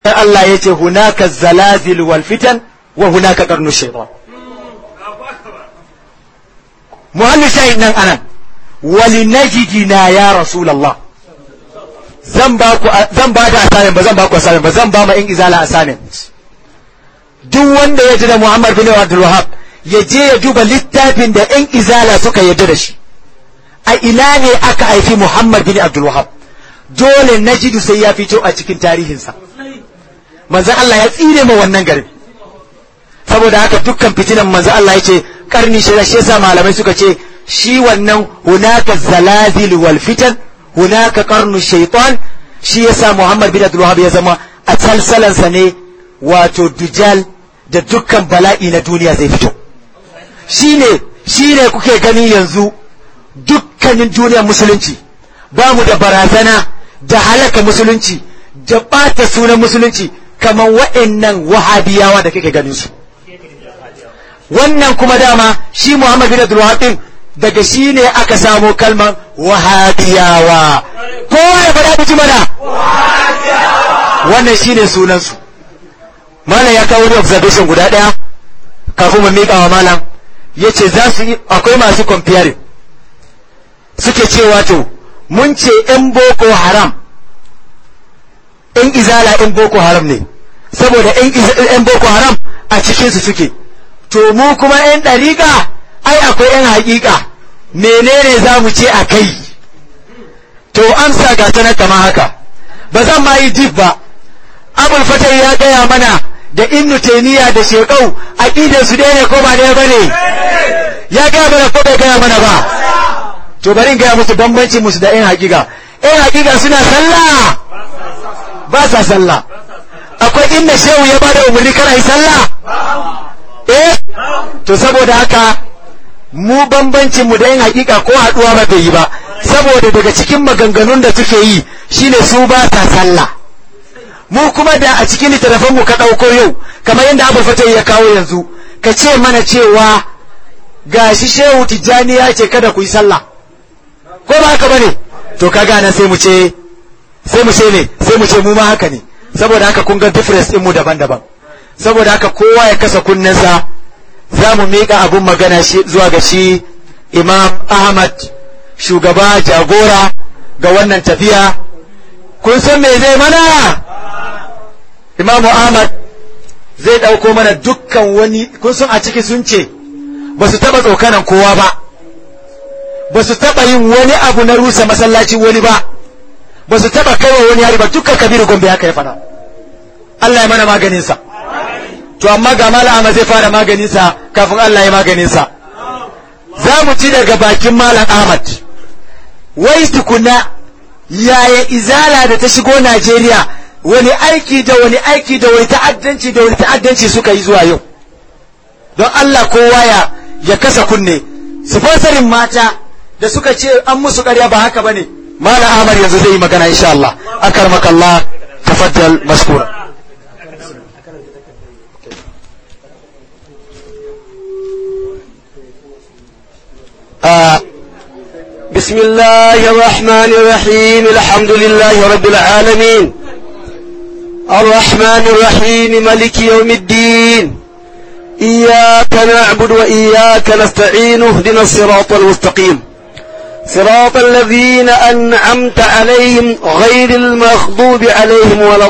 Allah ya ce hunaka zalazil wal fitan wa hunaka qarnu shaytan muhallu shayin nan anan wali najidina ya rasulullah zan ba ku zan ba da assignment ba zan ba ku assignment ba zan ba ma in izala assignment duk wanda ya ji da Muhammad bin Abdul Wahhab ya je ya duba littafin da in izala suka yarda da shi a ina ne aka haifi Muhammad bin Abdul Wahhab dole najidu sai ya fito a cikin tarihinsa manzo Allah ya tsire ma wannan garin saboda haka dukkan fitinan manzo Allah ya ce karni shi shi yasa malamai suka ce shi wannan hunaka zalazil wal fitan hunaka qarnu shaytan shi yasa Muhammad bin Abdul Wahhab ya zama a salsalansa ne wato dujal da dukkan bala'i na duniya zai fito shine shine kuke gani yanzu dukkanin duniyar musulunci ba mu da barazana da halaka musulunci da ɓata sunan musulunci kamar wa'annan wahabiyawa da kake ganin su wannan kuma dama shi Muhammad bin Abdul Wahab din daga shi ne aka samo kalmar wahabiyawa kowa ya faɗa biji mana wannan shi ne sunansu malam ya kawo wani observation guda ɗaya kafin mu miƙa wa malam ya ce za su yi akwai masu comparing suke cewa to mun ce ‘yan boko haram ‘yan izala ‘yan boko haram ne saboda ‘yan boko haram a cikinsu suke to mu kuma ‘yan ɗariƙa ai akwai ‘yan haƙiƙa menene za mu ce a kai to amsa ga sanar kama haka ba zan ma yi jif ba abul fatai ya gaya mana da innu taimiyya da shekau aƙidar su ne ko ba ɗaya ba ne ya gaya mana ko bai gaya mana ba to bari in gaya musu bambanci musu da ‘yan haƙiƙa ‘yan haƙiƙa suna sallah ba sa sallah akwai inda shehu ya bada umarni kana yi sallah eh to saboda haka mu bambancin mu da yin hakika ko haduwa ba ta yi ba saboda daga cikin maganganun da suke yi shine su ba sa sallah mu kuma da a cikin littattafan mu ka dauko yau kamar yadda Abu Fatah ya kawo yanzu ka ce mana cewa gashi shehu tijjani ya ce kada ku yi sallah ko ba haka bane to kaga nan sai mu ce sai mu ce ne sai mu ce mu ma haka ne saboda haka kun ga difference din mu daban-daban saboda haka kowa ya kasa kunnensa za mu miƙa abun magana shi zuwa ga shi imam ahmad shugaba jagora ga wannan tafiya kun san me zai mana imamu ahmad zai ɗauko mana dukkan wani kun san a ciki sun ce ba su taɓa tsokanan kowa ba ba su taɓa yin wani abu na rusa masallaci wani ba ba su taɓa kaiwa wani hari ba dukkan kabiru gombe haka ya faɗa Allah ya mana maganinsa to amma ga malam Ahmad zai fara maganinsa kafin Allah ya maganinsa za mu ci daga bakin malam Ahmad wai tukuna yaya izala da ta shigo Najeriya wani aiki da wani aiki da wani ta'addanci da wani ta'addanci suka yi zuwa yau don Allah kowa ya ya kasa kunne sifansarin mata da suka ce an musu ƙarya ba haka bane malam Ahmad yanzu zai yi magana insha Allah akarmakallah tafaddal mashkura آه بسم الله الرحمن الرحيم الحمد لله رب العالمين الرحمن الرحيم ملك يوم الدين إياك نعبد وإياك نستعين اهدنا الصراط المستقيم صراط الذين أنعمت عليهم غير المغضوب عليهم ولا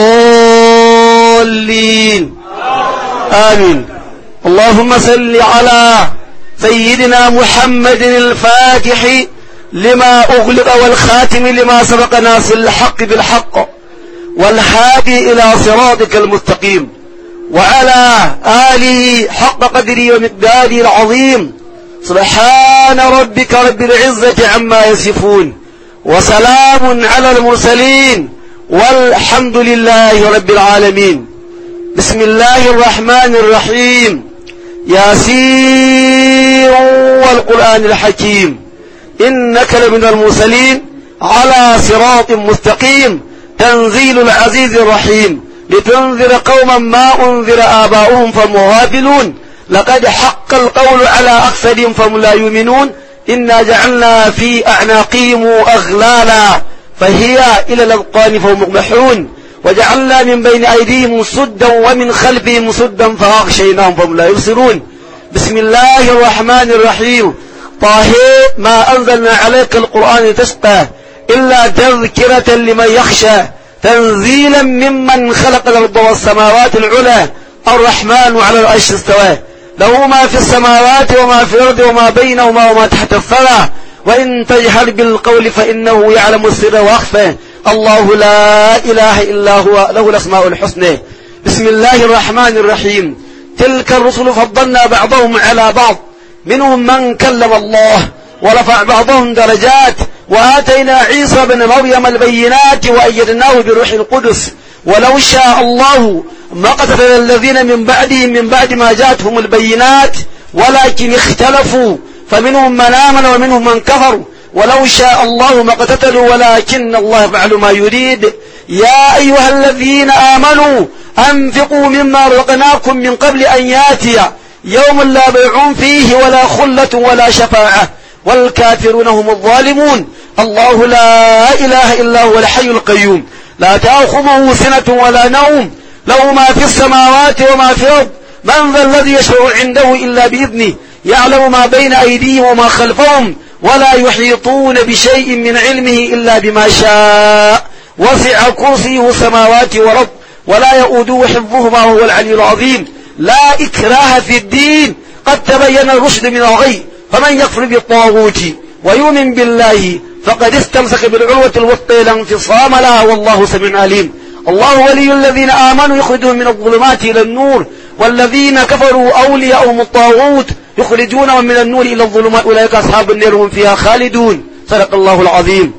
الضالين آمين اللهم صل على سيدنا محمد الفاتح لما أغلق والخاتم لما سبق ناصر الحق بالحق والهادي إلى صراطك المستقيم وعلى آله حق قدره ومقداره العظيم سبحان ربك رب العزة عما يصفون وسلام على المرسلين والحمد لله رب العالمين بسم الله الرحمن الرحيم ياسين والقرآن الحكيم إنك لمن المرسلين على صراط مستقيم تنزيل العزيز الرحيم لتنذر قوما ما أنذر آباؤهم فهم غافلون لقد حق القول على أكثرهم فهم لا يؤمنون إنا جعلنا في أعناقهم أغلالا فهي إلى الأذقان فهم مقمحون وجعلنا من بين أيديهم سدا ومن خلفهم سدا فأغشيناهم فهم لا يبصرون بسم الله الرحمن الرحيم طه ما أنزلنا عليك القرآن لتشقى إلا تذكرة لمن يخشى تنزيلا ممن خلق الأرض والسماوات العلى الرحمن على العرش استوى له ما في السماوات وما في الأرض وما بينهما وما تحت الثرى وإن تجهر بالقول فإنه يعلم السر وأخفى الله لا إله إلا هو له الأسماء الحسنى بسم الله الرحمن الرحيم تلك الرسل فضلنا بعضهم على بعض منهم من كلم الله ورفع بعضهم درجات وآتينا عيسى بن مريم البينات وأيدناه بروح القدس ولو شاء الله ما قتل الذين من بعدهم من بعد ما جاءتهم البينات ولكن اختلفوا فمنهم من آمن ومنهم من كفر ولو شاء الله ما اقتتلوا ولكن الله يفعل ما يريد يا أيها الذين آمنوا أنفقوا مما رزقناكم من قبل أن ياتي يوم لا بيع فيه ولا خلة ولا شفاعة والكافرون هم الظالمون الله لا إله إلا هو الحي القيوم لا تأخذه سنة ولا نوم له ما في السماوات وما في الأرض من ذا الذي يشفع عنده إلا بإذنه يعلم ما بين أيديهم وما خلفهم ولا يحيطون بشيء من علمه إلا بما شاء وسع كرسيه السماوات والأرض ولا يؤوده حفظهما وهو العلي العظيم لا إكراه في الدين قد تبين الرشد من الغي فمن يكفر بالطاغوت ويؤمن بالله فقد استمسك بالعروة الوثقى لا انفصام لها والله سميع عليم الله ولي الذين آمنوا يخرجهم من الظلمات إلى النور والذين كفروا أولياءهم الطاغوت يخرجونهم من النور إلى الظلمات أولئك أصحاب النار هم فيها خالدون صدق الله العظيم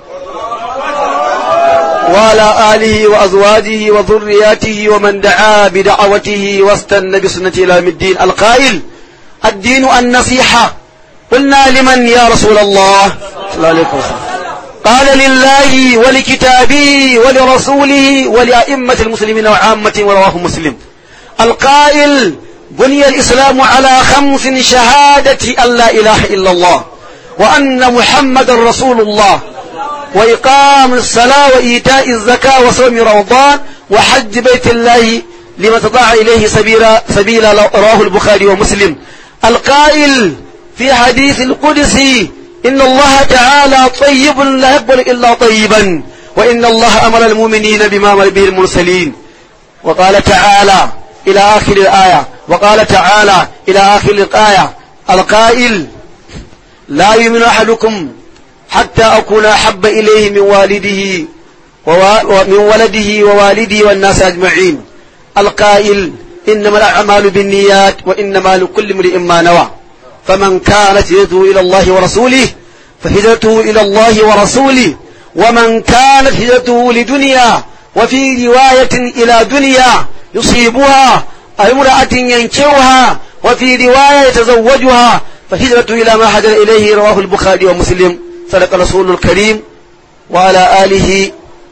وعلى آله وأزواجه وذرياته ومن دعا بدعوته واستنى بسنته إلى يوم الدين القائل الدين النصيحة قلنا لمن يا رسول الله صلى الله عليه وسلم قال لله ولكتابه ولرسوله ولأئمة المسلمين وعامة ورواه مسلم القائل بني الإسلام على خمس شهادة أن لا إله إلا الله وأن محمد رسول الله وإقام الصلاة وإيتاء الزكاة وصوم رمضان وحج بيت الله لمن استطاع إليه سبيلا سبيلا رواه البخاري ومسلم القائل في حديث القدسي إن الله تعالى طيب لا يقبل إلا طيبا وإن الله أمر المؤمنين بما أمر به المرسلين وقال تعالى إلى آخر الآية وقال تعالى إلى آخر الآية القائل لا يؤمن أحدكم حتى أكون أحب إليه من والده ومن ولده ووالده والناس أجمعين القائل إنما الأعمال بالنيات وإنما لكل امرئ ما نوى فمن كانت هجرته إلى الله ورسوله فهجرته إلى الله ورسوله ومن كانت هجرته لدنيا وفي رواية إلى دنيا يصيبها أو امرأة ينكرها وفي رواية يتزوجها فهجرته إلى ما هجر إليه رواه البخاري ومسلم صدق رسول الكريم وعلى آله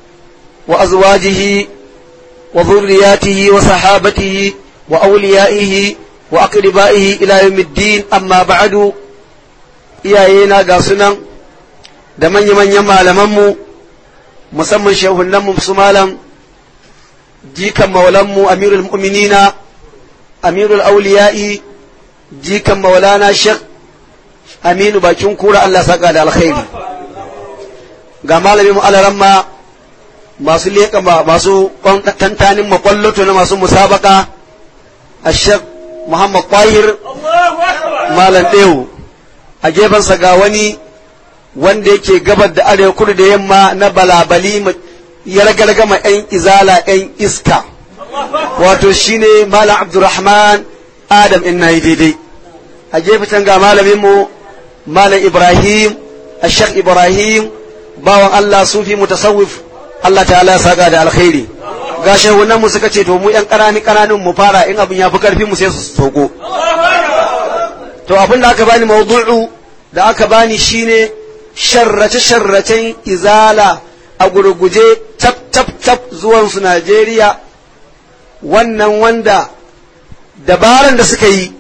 وأزواجه وذرياته وصحابته وأوليائه وأقربائه إلى يوم الدين أما بعد iyayena ga sunan da manya-manyan malamanmu musamman shehunanmu su malam jikan maulanmu amirul mu'minina amirul auliya'i jikan maulana shek aminu bakin kura Allah saka da alkhairi ga malamin mu alaramma masu leƙa masu tantanin makwallato na masu musabaka a shek muhammad tahir malam ɗewu a gefensa ga wani wanda yake gabar da arewa kudu da yamma na balabali ya ragarga ma 'yan izala 'yan iska wato shine malam abdurrahman adam in nayi daidai a gefen ga malaminmu malam ibrahim ashek ibrahim bawan allah sufi mutasawwif allah ta'ala ya saka da alkhairi ga shehunan mu suka ce to mu yan ƙanani ƙananun mu fara in abin ya fi karfi mu sai su soko to abin da aka bani mawdu'u da aka bani shine sharrace sharracen izala a gurguje tap tap tap zuwan su Najeriya wannan wanda dabaran da suka yi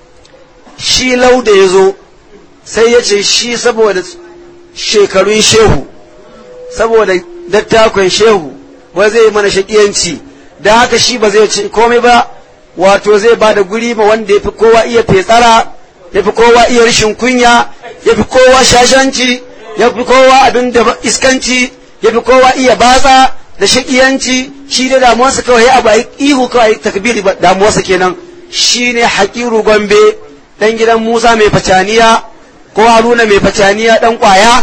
shi lauda ya zo sai ya ce shi saboda shekarun shehu saboda dattakon shehu wai zai mana shakiyanci da haka shi ba zai ci komai ba wato zai ba da guri ma wanda ya fi kowa iya fetsara ya fi kowa iya rashin kunya ya fi kowa shashanci ya fi kowa abin da iskanci ya fi kowa iya batsa da shakiyanci shi da damuwarsa kawai abu a ihu kawai takbiri damuwarsa kenan shi ne haƙiru gombe ɗan gidan musa mai facaniya ko haruna mai facaniya ɗan ƙwaya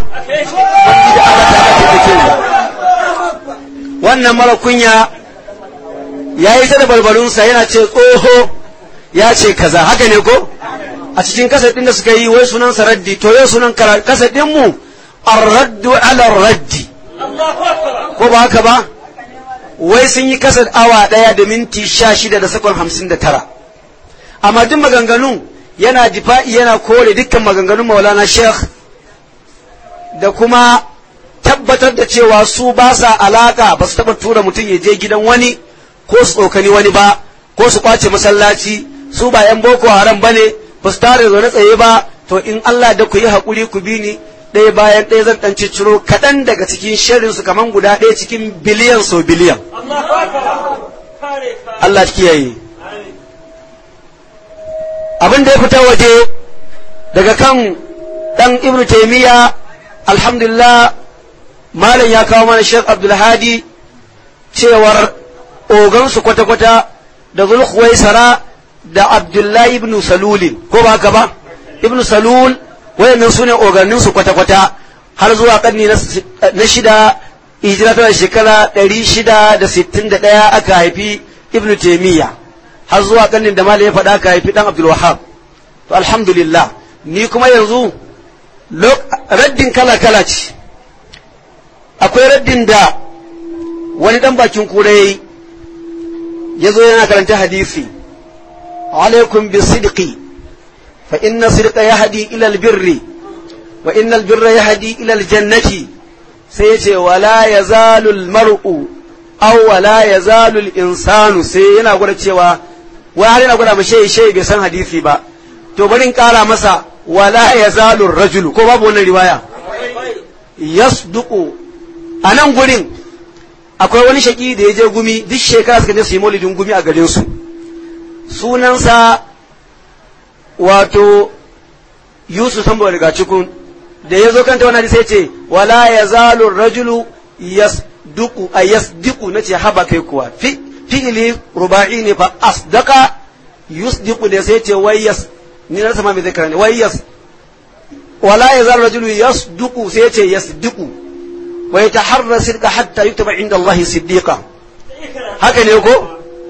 wannan mara kunya ya yi ta da barbarunsa yana ce tsoho ya ce kaza haka ne ko a cikin kasar ɗin da suka yi wai sunan raddi to yau sunan kasar ɗinmu arraddu ala raddi ko ba haka ba wai sun yi kasar awa ɗaya da minti sha shida da sakon hamsin da tara amma duk maganganun yana difa'i yana kore dukkan maganganun maulana sheikh da kuma tabbatar da cewa su ba sa alaka ba su taɓa tura mutum ya je gidan wani ko su tsokani wani ba ko su kwace masallaci su ba yan boko haram ba ne ba su tare zaune tsaye ba to in Allah da ku yi haƙuri ku bi ni ɗaya bayan ɗaya zan ɗan ciro kaɗan daga cikin shirin su kaman guda ɗaya cikin biliyan so biliyan Allah kiyaye abin da ya fita waje daga kan ɗan ibnu taimiyya alhamdulillah malam ya kawo mana Sheikh Abdulhadi cewar ogansu kwata-kwata da Zulhuwaisara da Abdullahi ibn Salulin ko ba haka ba ibn Salul wayannan su ne oganinsu kwata-kwata har zuwa karni na shida hijira tana shekara ɗari shida da sittin da ɗaya aka haifi ibn Taimiyya har zuwa karnin da malam ya faɗa aka haifi ɗan Abdul Wahab to alhamdulillah ni kuma yanzu raddin kala-kala ce akwai raddin da wani dan bakin kura yayi ya zo yana karanta hadisi alaikum bi sidqi fa inna sidqa yahdi ila albirri wa inna albirra yahdi ila aljannati sai ya ce wala yazalu almar'u aw wala yazalu alinsanu sai yana gwada cewa wai har yana gwada mashi shi bai san hadisi ba to bari in kara masa wala yazalu rajulu ko babu wannan riwaya yasduqu a nan gurin akwai wani shaki da ya je gumi duk shekara suka je su yi maulidin gumi a garin su sunansa wato yusuf sambo daga cikin da ya zo kanta wani sai ce wala ya zalu rajulu yasduqu a yasdiqu na ce haba kai kuwa fi fi'ili ruba'i ne fa asdaqa yusdiqu da sai ce wai yas ni na sama mai zai karanta wai yas wala ya zalu rajulu yasduqu sai ce yasdiqu ويتحرى صدق حتى يكتب عند الله صديقا هكذا يقول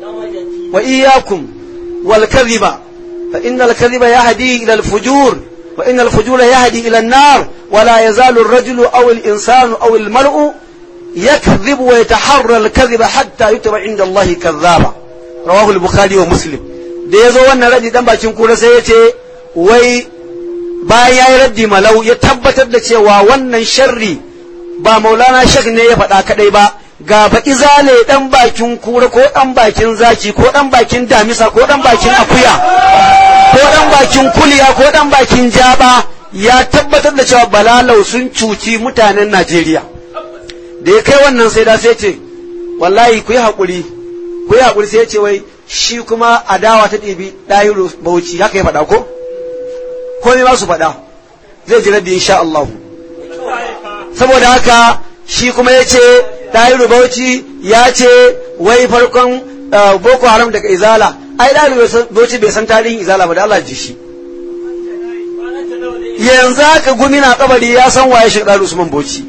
وإياكم والكذب فإن الكذب يهدي إلى الفجور وإن الفجور يهدي إلى النار ولا يزال الرجل أو الإنسان أو المرء يكذب ويتحرى الكذب حتى يكتب عند الله كذابا رواه البخاري ومسلم da ya zo wannan raddi dan bakin kura sai ya ce wai bayan ya yi raddi malau ya tabbatar da cewa wannan sharri ba maulana shek ne ya faɗa kaɗai ba ga baƙi zale ɗan bakin kura ko ɗan bakin zaki ko ɗan bakin damisa ko ɗan bakin akuya ko ɗan bakin kuliya ko ɗan bakin jaba ya tabbatar da cewa balalau sun cuci mutanen najeriya da ya kai wannan sai da sai ce wallahi ku yi haƙuri ku yi haƙuri sai ya ce wai shi kuma adawa ta ɗibi ɗahiru bauchi haka ya faɗa ko ko ne ba su faɗa zai ji raddi insha Allah saboda haka shi kuma ya ce ɗahiru bauchi ya ce wai farkon boko haram daga izala ai ɗahiru bauchi bai san tarihin izala ba da Allah ji shi yanzu haka gumi na kabari ya san waye shi ɗahiru usman bauchi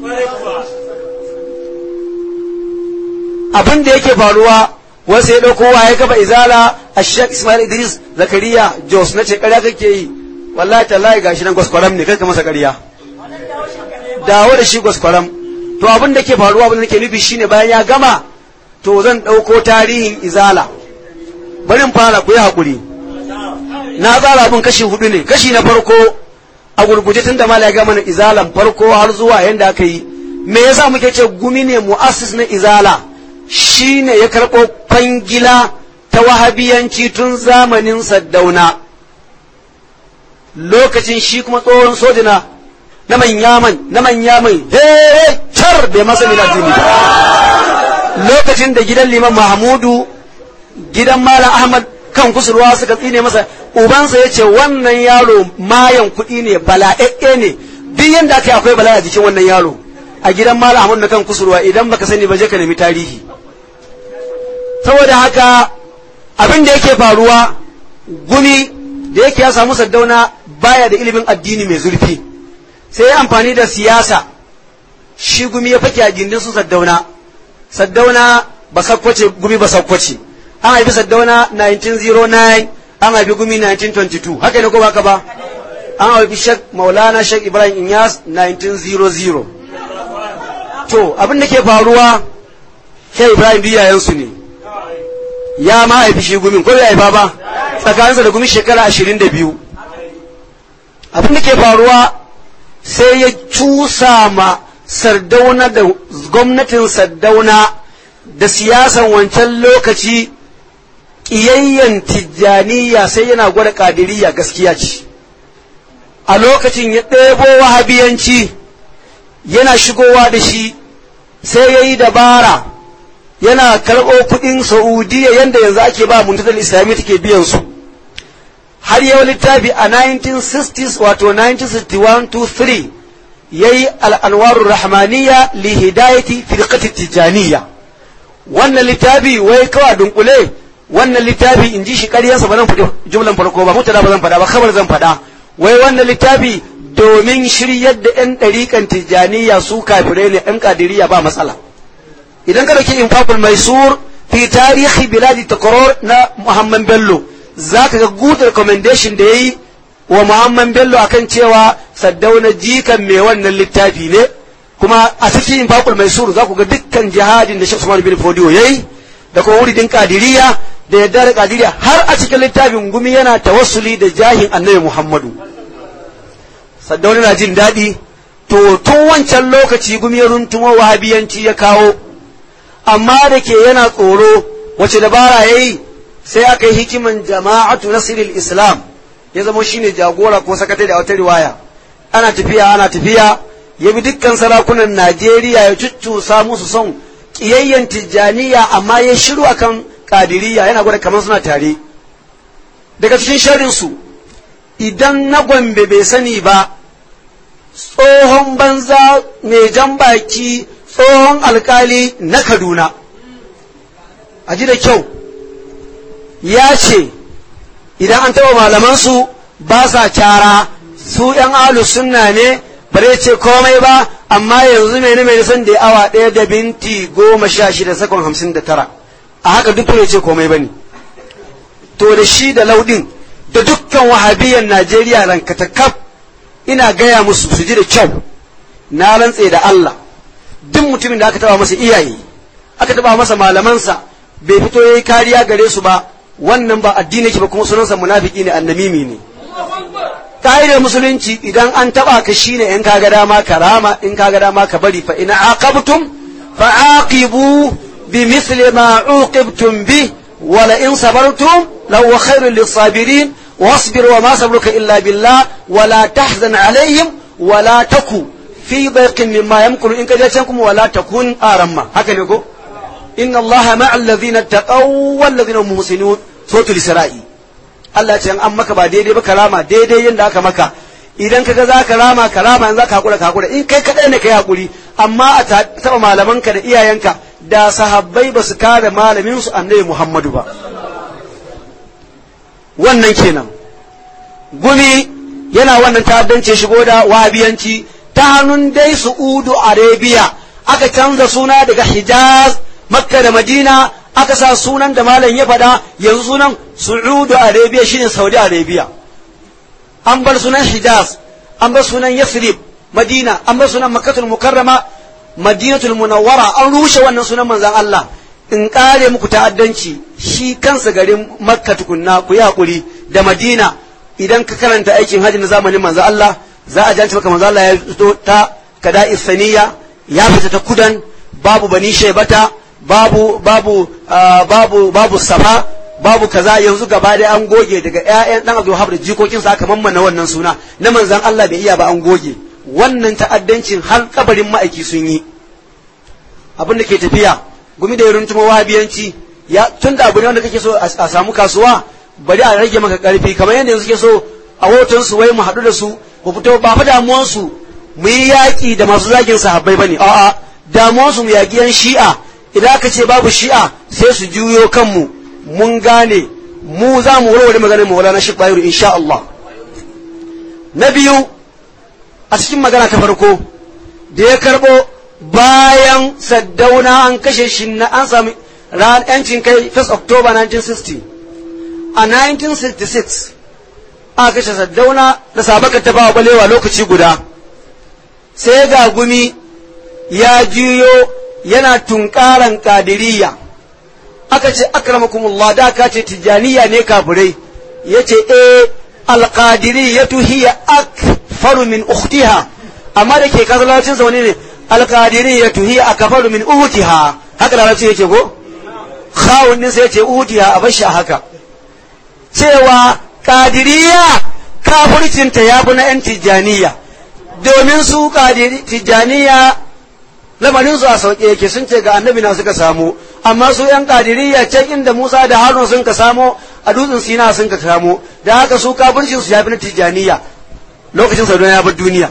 abin da yake faruwa wasu ya ɗauko waye kafa izala a shek ismail idris zakariya jos na ce ƙarya kake yi wallahi tallahi gashi nan gwaskwaram ne kai ka masa ƙarya dawo da shi gwaskwaram to abin da ke faruwa abin da ke nufi shine bayan ya gama to zan ɗauko tarihin izala barin fara ku yi haƙuri na tsara abin kashi hudu ne kashi na farko a gurguje tun da mala ya gama na izalan farko har zuwa yadda aka yi me yasa muke ce gumi ne mu'assis na izala shine ya karɓo kwangila ta wahabiyanci tun zamanin saddauna lokacin shi kuma tsohon sojina na manyaman na manyaman he char bai masa mina dini lokacin da gidan liman mahmudu gidan malam ahmad kan kusurwa suka tsine masa ubansa ya ce wannan yaro mayan kuɗi ne bala'e'e ne duk yadda aka yi akwai bala'a jikin wannan yaro a gidan malam ahmad na kan kusurwa idan baka sani ba je ka nemi tarihi saboda haka abin da yake faruwa gumi da yake ya samu saddauna baya da ilimin addini mai zurfi sai ya amfani da siyasa shi gumi ya fake a gindin su saddauna saddauna ba sakkwace gumi ba sakkwace an haifi saddauna 1909 an haifi gumi 1922 haka ne ko ba ka ba an haifi shek maulana shek ibrahim inyas 1900 to abin da ke faruwa shek ibrahim biyayensu ne ya ma haifi shi gumin ko bai haifa ba tsakaninsa da gumi shekara 22 abin da ke faruwa sai ya cusa ma sardauna da gwamnatin sardauna da siyasan wancan lokaci ƙiyayyen tijjaniya sai yana gwada ƙadiriya gaskiya ce a lokacin ya ɗebo wahabiyanci yana shigowa da shi sai ya yi dabara yana karɓo kuɗin saudiya yadda yanzu ake ba muntatar islami take biyan su har yau littafi a 1960s wato 1961-3 ya yi al'anwarun rahmaniya li hidayati firqati tijjaniya wannan littafi wai kawai dunkule wannan littafi in ji shi ƙaryansa ba zan faɗi jumlan farko ba mutada ba zan faɗa ba kamar zan faɗa wai wannan littafi domin shiryar da 'yan ɗariƙan tijjaniya su kafirai ne 'yan ƙadiriya ba matsala idan ka dauki infaqul maisur fi tarihi biladi takror na muhammad bello za ka ga good recommendation da yayi wa muhammad bello akan cewa saddauna jikan mai wannan littafi ne kuma a cikin infaqul maisur za ku ga dukkan jihadin da Sheikh Usman bin Fodiyo yayi da kuma wuridin kadiriya da yadda da kadiriya har a cikin littafin gumi yana tawassuli da jahin annabi Muhammadu saddauna na jin daɗi to tun wancan lokaci gumi ya runtumo wahabiyanci ya kawo amma da ke yana tsoro wace dabara ya yi sai aka yi hikiman jama'atu nasiril islam ya zama shine jagora ko sakatare da wata riwaya ana tafiya ana tafiya ya bi dukkan sarakunan najeriya ya cuccusa musu son ƙiyayyen tijjaniya amma ya shiru akan kadiriya yana gwada kamar suna tare daga cikin sharinsu idan na gombe bai sani ba tsohon banza mai jan baki tsohon alkali na kaduna a ji da kyau ya ce idan an taɓa malamansu ba sa cara su ‘yan alu sunna ne bare ce komai ba amma yanzu mai mai san da awa ɗaya da binti goma sha shida sakon hamsin da tara a haka duk bai ce komai ba ne to da shi da laudin da dukkan wahabiyan najeriya rankatakaf ina gaya musu su ji da kyau na rantse da allah duk mutumin da aka taba masa iyaye aka taba masa malamansa bai fito yayi kariya gare su ba wannan ba addini ke ba kuma sunansa munafiki ne annamimi ne ka'idar musulunci idan an taba ka shine in kaga dama karama in kaga dama ka bari fa in aqabtum fa aqibu bi misli ma uqibtum bi wa la in sabartum law khairul lis-sabirin واصبر وما صبرك إلا بالله ولا تحزن عليهم ولا تكو في ضيق مما يمكن إن كجاتكم ولا تكون آرما هكذا يقول إن الله مع الذين اتقوا والذين هم محسنون سورة الإسراء Allah ce an maka ba daidai ba karama daidai yadda aka maka idan kaga za ka rama karama in za ka hakura ka hakura in kai kadai ne kai hakuri amma a taba malamanka da iyayenka da sahabbai ba su kare malamin su annabi Muhammadu ba wannan kenan gumi yana wannan ta'addance shigo da wahabiyanci ta hannun dai Su'udu Arabia aka canza suna daga Hijaz Makka da Madina aka sa sunan da malam ya faɗa yanzu sunan Su'udu Arabia shine Saudi Arabia an bar sunan Hijaz an bar sunan Yathrib Madina an bar sunan Makkatul Mukarrama Madinatul Munawwara an rushe wannan sunan manzon Allah in kare muku ta'addanci shi kansa garin Makka tukunna ku yi hakuri da Madina idan ka karanta aikin hajji na zamanin manzo Allah za a janci maka manzo Allah ya fito ta kada isaniya ya fita ta kudan babu bani shaibata babu babu babu babu safa babu kaza yanzu gaba da an goge daga ƴaƴan dan Abdul Wahab da jikokin sa aka mammana wannan suna na manzon Allah bai iya ba an goge wannan ta'addancin har kabarin ma'aiki sun yi abin da ke tafiya gumi da ya runtuma wahabiyanci ya tun da abu ne wanda kake so a samu kasuwa bari a rage maka karfi kamar yadda yanzu ke so a hoton su wai mu haɗu da su mu fito ba fa damuwan su mu yi yaƙi da masu zagin sahabbai bane a'a damuwan su mu yaƙi yan shi'a idan aka ce babu shi'a sai su juyo kanmu mun gane mu za mu warware maganar mu na shi bayiru insha Allah na biyu a cikin magana ta farko da ya karɓo bayan saddauna an kashe shi na an sami ran yancin kai 1 October 1960 a 1966 aka kashe saddauna da sabakar ta bawa balewa lokaci guda sai ga gumi ya juyo yana tunkaran kadiriya aka ce akramakumullah da ka ce tijaniya ne kafirai yace eh alqadiriyatu hiya akfaru min ukhtiha amma da ke kasalacin sa wani ne alqadiriyatu hiya akfaru min uhtiha haka larabci yake ko khawun din sai yace uhtiha a bashi haka cewa kadiriya kafircinta ya fi na 'yan tijjaniya domin su tijjaniya lamarin su a sauƙe yake sun ce ga annabi na suka samu amma su 'yan kadiriya can inda musa da harun sun ka samo a dutsen sina sun ka samu da haka su kafircin su ya fi na tijjaniya lokacin saudana ya bar duniya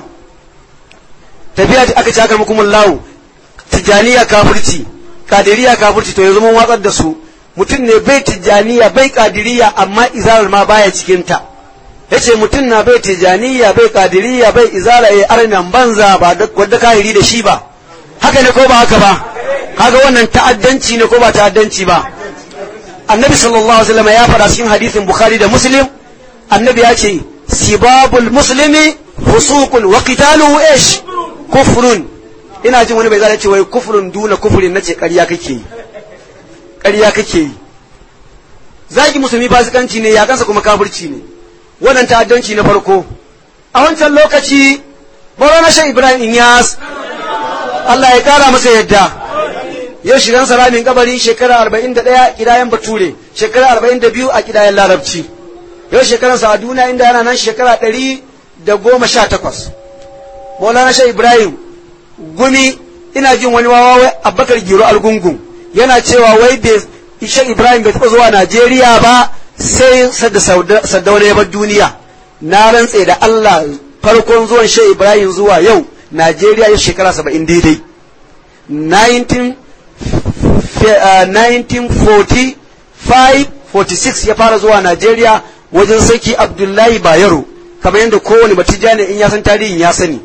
tafiya aka ci aka mukumin lawu tijjaniya kafirci kadiriya kafirci to yanzu mun watsar da su mutum ne bai tijjaniya bai kadiriya amma izarar ma baya cikinta ya ce mutum na bai tijjaniya bai kadiriya bai izara ya arnan banza ba wadda kahiri da shi ba haka ne ko ba haka ba kaga wannan ta'addanci ne ko ba ta'addanci ba annabi sallallahu alaihi wasallam ya faɗa cikin hadisin bukhari da muslim annabi ya ce sibabul muslimi fusuqun wa qitaluhu ish kufrun ina jin wani bai zai ce wai kufrun duna kufrin nace ƙarya kake yi ƙarya kake yi zaki musulmi fasikanci ne ya kansa kuma kafirci ne wannan ta'addanci na farko a wancan lokaci na shan ibrahim inyas Allah ya kara masa yadda yau shigan salamin kabari shekara arba'in da ɗaya kidayen bature shekara arba'in da biyu a kidayen larabci yau shekaransa a duniya inda yana nan shekara ɗari da goma sha takwas maulana shan ibrahim gumi ina jin wani wawa abubakar giro algungun yana cewa wai bai ishe ibrahim bai taɓa zuwa najeriya ba sai sadda saddauna ya bar duniya na rantse da allah farkon zuwan shi ibrahim zuwa yau najeriya ya shekara saba'in daidai 1945-46 ya fara zuwa najeriya wajen sarki abdullahi bayero kamar yadda kowane batijani in ya san tarihin ya sani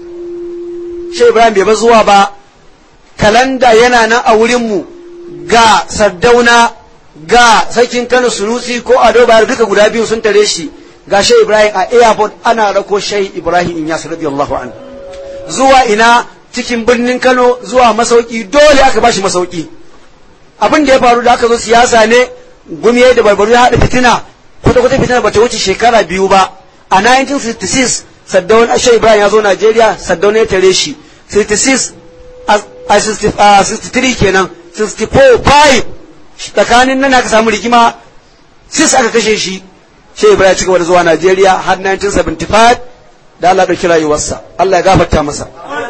shi ibrahim bai bar zuwa ba kalanda yana nan a wurinmu ga sardauna ga sarkin kano sunusi ko ado bayar duka guda biyu sun tare shi ga shai ibrahim a airport ana rako shai ibrahim in yasu radiyallahu an zuwa ina cikin birnin kano zuwa masauki dole aka bashi masauki abin da ya faru da aka zo siyasa ne gumiye da barbaru ya haɗa fitina kwata kwata fitina bata wuce shekara biyu ba a 1966 saddaun shai ibrahim ya zo najeriya saddaun ya tare shi 66 a 63 kenan 64 5 tsakanin nan aka samu rigima sis aka kashe shi shi ibrahim cigaba da zuwa najeriya har 1975 da allah ɗauki rayuwarsa allah ya gafarta masa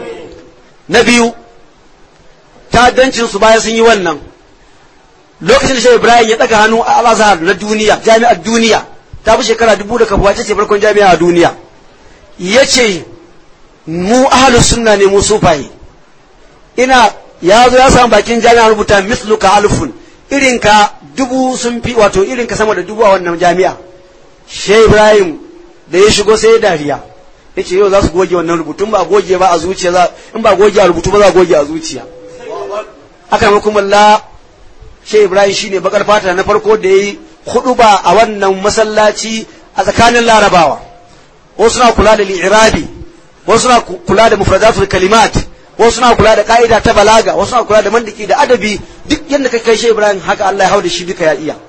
na biyu ta'addancin su bayan sun yi wannan lokacin da shi ibrahim ya ɗaga hannu a al-azhar na duniya jami'ar duniya ta fi shekara dubu da kafuwa ce farkon jami'a a duniya ya ce mu ahalus sunna ne mu sufaye ina ya zo ya samu bakin jami'a rubuta misluka alfun irinka dubu sun fi wato irinka sama da dubu a wannan jami'a shai ibrahim da ya shigo sai dariya ya ce yau za su goge wannan rubutun ba goge ba a zuciya za in ba goge a rubutu ba za a goge a zuciya aka ma kuma la shai ibrahim shine bakar fata na farko da ya yi hudu ba a wannan masallaci a tsakanin larabawa wasu na kula da li'irabi wasu na kula da mufradatul kalimat wasu na kula da ka'ida ta balaga wasu na kula da mandiki da adabi duk yadda ka kai shi Ibrahim haka Allah ya hau da shi duka ya iya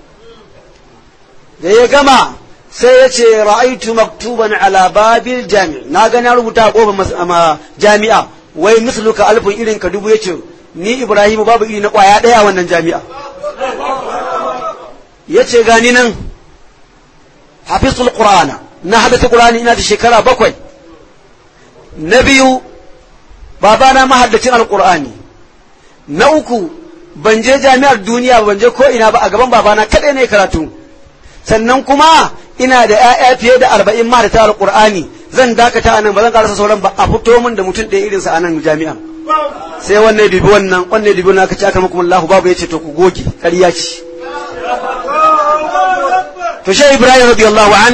da ya gama sai ya ce ra'aitu maktuban ala babil jami na ga na rubuta a kofar jami'a wai misluka alfin irin ka dubu yace ni Ibrahim babu iri na kwaya daya wannan jami'a yace gani nan hafizul qur'ana na hadata qur'ani ina da shekara bakwai na biyu babana mahaddacin alkur'ani na uku ban je jami'ar duniya ban je ko ina ba a gaban babana kaɗai ne karatu sannan kuma ina da 'ya'ya fiye da arba'in ma da ta alƙur'ani zan dakata a nan ba zan karasa sauran ba a fito min da mutum ɗaya irinsa a nan jami'an sai wannan dubi wannan wannan dubi wannan aka ce aka muku Allah babu yace to ku goge ƙarya ce to shi Ibrahim radiyallahu an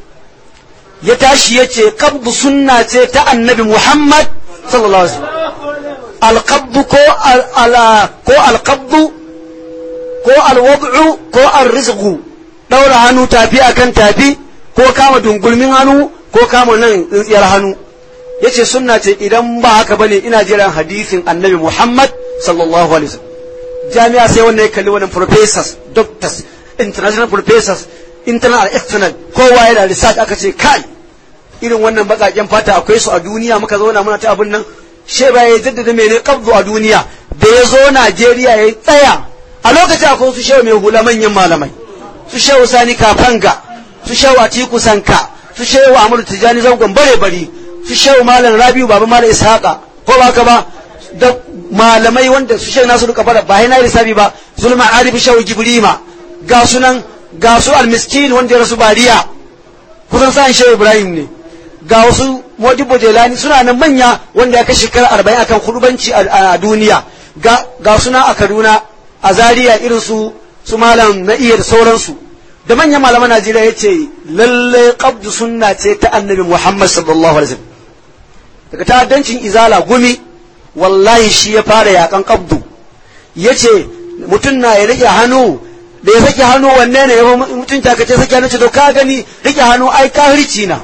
ya tashi yace qabdu sunna ce ta annabi Muhammad sallallahu alaihi wasallam alqabdu ko ala ko alqabdu ko alwad'u ko arrizqu daura hannu tafi akan tafi ko kama dungulmin hannu ko kama nan tsintsiyar hannu yace sunna ce idan ba haka bane ina jiran hadisin annabi Muhammad sallallahu alaihi wasallam jami'a sai wannan ya kalli wannan professors doctors international professors internal external kowa yana research aka ce kai irin wannan bakaken fata akwai su a duniya muka zauna muna ta abin nan she ba ya jaddada mene kabdu a duniya da ya zo Najeriya ya tsaya a lokacin akwai su shehu mai hula manyan malamai su shehu Sani Kafanga su shehu Atiku Sanka su shehu Ahmadu Tijani zangon bare bari su shehu malam Rabiu baba malam Ishaqa ko ba ka ba da malamai wanda su shehu nasu duka fara ba na lissafi ba zulma arif shehu Gibrima ga sunan ga su almiskin wanda ya rasu bariya kusan sa'an shehu Ibrahim ne ga wasu modibo jelani suna nan manya wanda ya kai shekara arba'in akan kudubanci a duniya ga suna a kaduna a zaria irin su su malam na iya da sauransu da manyan malaman najeriya ya ce lalle qabdu sunna ce ta annabi muhammad sallallahu alaihi wasallam daga ta'addancin izala gumi wallahi shi ya fara yakan qabdu ya ce mutum na ya rike hannu da ya sake hannu wanne ne ya mutum ta kace sake hannu ce to ka gani rike hannu ai kahirci na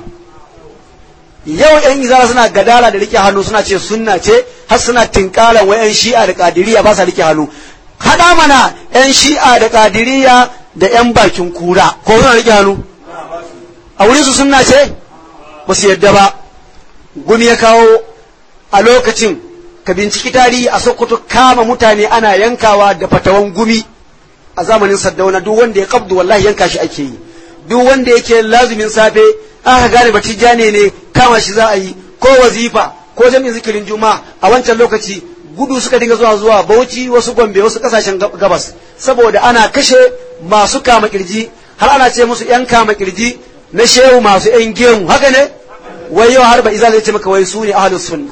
yau yan izara suna gadara da rike hannu suna ce sunna ce har suna tinkaran wa yan shi'a da kadiriya ba sa rike hannu hada mana yan shi'a da kadiriya da yan bakin kura ko suna rike hannu a wurin su sunna ce ba su yadda ba gumi ya kawo a lokacin ka binciki tarihi a sokoto kama mutane ana yankawa da fatawan gumi a zamanin saddauna duk wanda ya kabdu wallahi yanka shi ake yi duk wanda yake lazumin safe aka gane batijjane ne kama shi za a yi ko wazifa ko jami'in zikirin juma'a a wancan lokaci gudu suka dinga zuwa zuwa bauchi wasu gombe wasu kasashen gabas saboda ana kashe masu kama kirji har ana ce musu yan kama kirji na shehu masu yan gemu haka ne wai yau har ba izal ya ce maka wai su ne ahlus sunna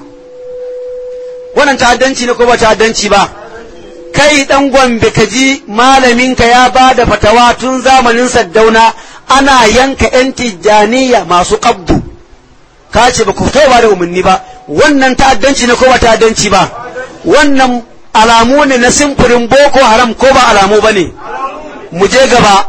wannan ta'addanci ne ko ba ta'addanci ba kai dan gombe ka ji malaminka ya ba da fatawa tun zamanin saddauna ana yanka 'yan tijjaniya masu ƙabdu ka ce ba ku fito ba da umarni ba wannan ta'addanci ne ko ba ta'addanci ba wannan alamu ne na simfurin boko haram ko ba alamu ba ne mu je gaba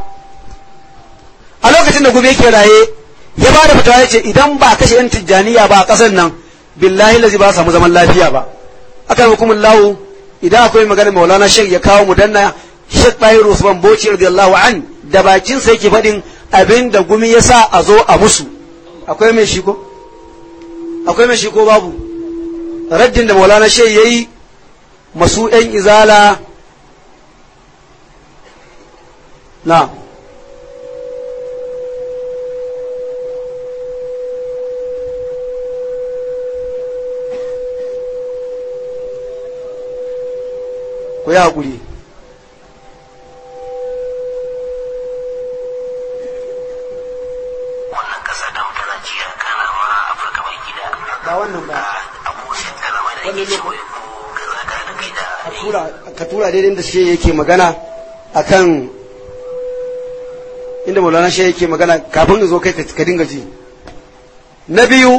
a lokacin da gube ke raye ya ba da fatawa ya ce idan ba kashe 'yan tijjaniya ba a ƙasar nan billahi lazi ba samu zaman lafiya ba akan hukumin lahu idan akwai magana maulana shek ya kawo mu danna shek tahiru usman boci radiyallahu an da bakin sa yake faɗin abin da gumi ya sa a zo a musu akwai mai shi ko akwai mai shi ko babu raddin da maulana shek ya yi masu yan izala na ku yi haƙuri wannan kasa da ta Najeriya kana ma Afirka mai gida ba wannan ba abokin kalama da ake cewa ko kaza ka da kai da ka tura ka tura daidai da shi yake magana akan inda maulana shi yake magana kafin in zo kai ka dinga ji na biyu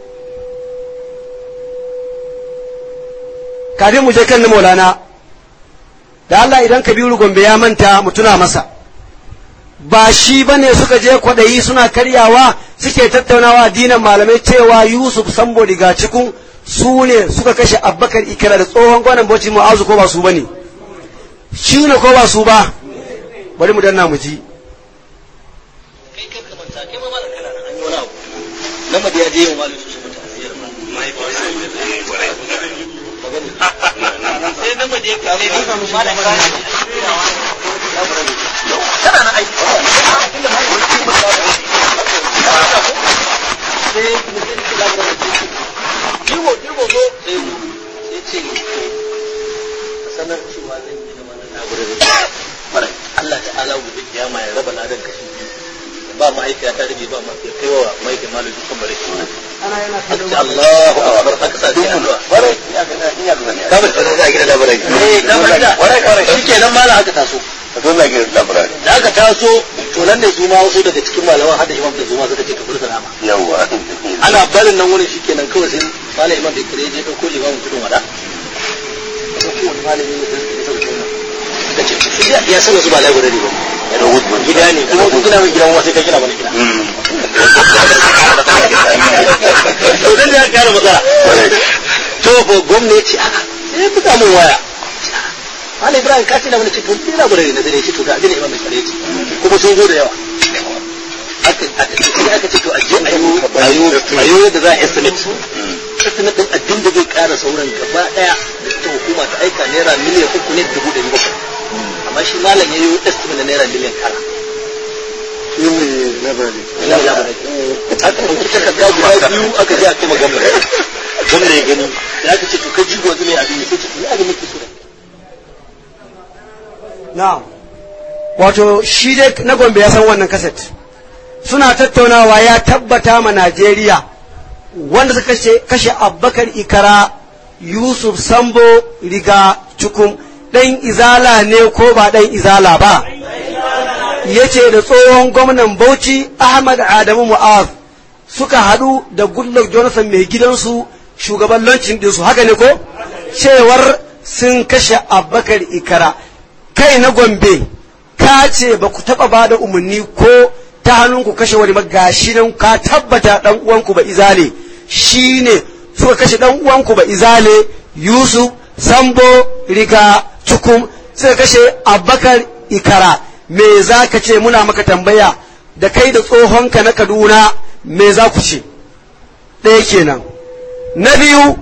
kafin mu je kan na maulana da Allah idan kabiru gombe ya manta mu tuna masa ba shi ba ne suka je kwaɗayi suna karyawa suke tattaunawa dinan malamai cewa yusuf sambo daga cikin su ne suka kashe abbakar ikira da tsohon gwanan bauchi mu'azu ko ba su ba ne shi ne ko ba su ba bari mu danna mu ji kai kai ka manta kai ma malam kana nan an yi wani abu nan ma da ya je yin malam su su mutu asiyar ma sai nan ma da ya kare ni malam kana kana na aiki inda ma yi wani ba sai mutum ke labarai dirbo dirbo zo sai zo sai ce sanar cewa zan yi kiyama ya raba ladan kashi biyu ba mahaifiya ta rage ba mahaifiya kai wa mahaifin malam dukkan bare shi aka ce Allahu akbar aka sa sai addu'a ka bar tare da gidan labarai eh ka bar da shikenan malam aka taso da aka taso to nan ne su ma wasu daga cikin malaman hada imam da su ma suka ce ka bar salama ana barin nan wurin shikenan kawai sai malam imam da kire je dauko limamin tudun wada dauko wani malami ne da ya sauke nan da ce ya sanar su ba labarai ba gida ne kuma kun gina mai gidan wasu ka gina mana gida to dan da ya kara matsala to ko gwamnati a sai buga mun waya Malam Ibrahim ka ce na wani ce to ni na gure na dare ce to ga abin imam mai kare ce kuma sun zo da yawa aka aka ce aka ce to a je ayo ayo ayo yadda za a estimate estimate din abin da zai kara sauran gaba daya ta hukuma ta aika naira miliyan uku ne dubu ɗari bakwai amma shi malam ya yi estimate na naira miliyan tara aka ɗauki takarda guda biyu aka je a kuma gwamna gwamna ya gani da aka ce to ka ji gwazi mai abin ya ce to ni abin nake so na'am wato shi dai na gombe ya san wannan kaset suna tattaunawa ya tabbata ma Najeriya wanda suka kashe kashe Abubakar Ikara Yusuf Sambo riga cukum dan izala ne ko ba dan izala ba yace da tsohon gwamnan Bauchi Ahmad Adamu Mu'az suka hadu da Goodluck Jonathan mai gidansu shugaban lancin dinsu haka ne ko cewar sun kashe Abubakar Ikara kai na Gombe ka ce ba ku taɓa ba da umarni ko ta hannunku kashe wani gashi nan ka tabbata ɗan uwanku ba izale shi ne suka kashe ɗan uwanku ba izale Yusuf Sambo Riga Cukum suka kashe Abubakar Ikara me za ka ce muna maka tambaya da kai da tsohonka na Kaduna me za ku ce ɗaya kenan na biyu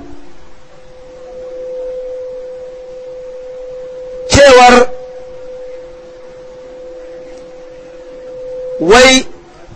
cewar wai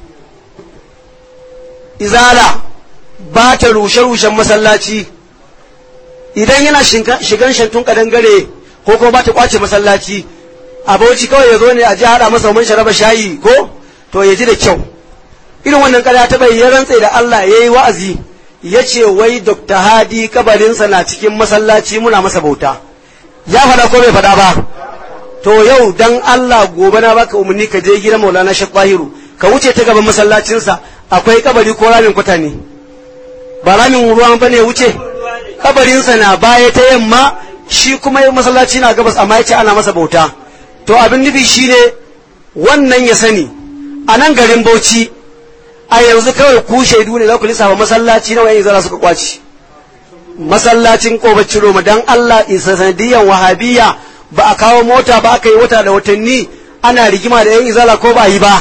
izala ba ta rushe-rushen masallaci idan yana shigan shantun kadangare ko kuma ba ta kwace masallaci abauci kawai ya zo ne a ji haɗa masa mun sharaba shayi ko to ya ji da kyau irin wannan kada ta bai ya rantse da Allah ya yi wa'azi ya ce wai Dr. Hadi kabarinsa na cikin masallaci muna masa bauta ya faɗa ko bai faɗa ba to yau dan Allah gobe na baka umarni ka je gidan Maulana Sheikh Bahiru ka wuce ta gaban masallacinsa akwai kabari ko ramin kwata ne ba ramin ruwan bane wuce kabarinsa na baya ta yamma shi kuma masallaci na gabas amma yace ana masa bauta to abin nufi shine wannan ya sani a nan garin Bauchi a yanzu kawai ku shaidu ne za ku lissafa masallaci nawa yayin zara suka kwaci masallacin kobacin Roma dan Allah isa sanadiyan wahabiyya ba a kawo mota ba aka yi wata da watanni ana rigima da 'yan izala ko ba yi ba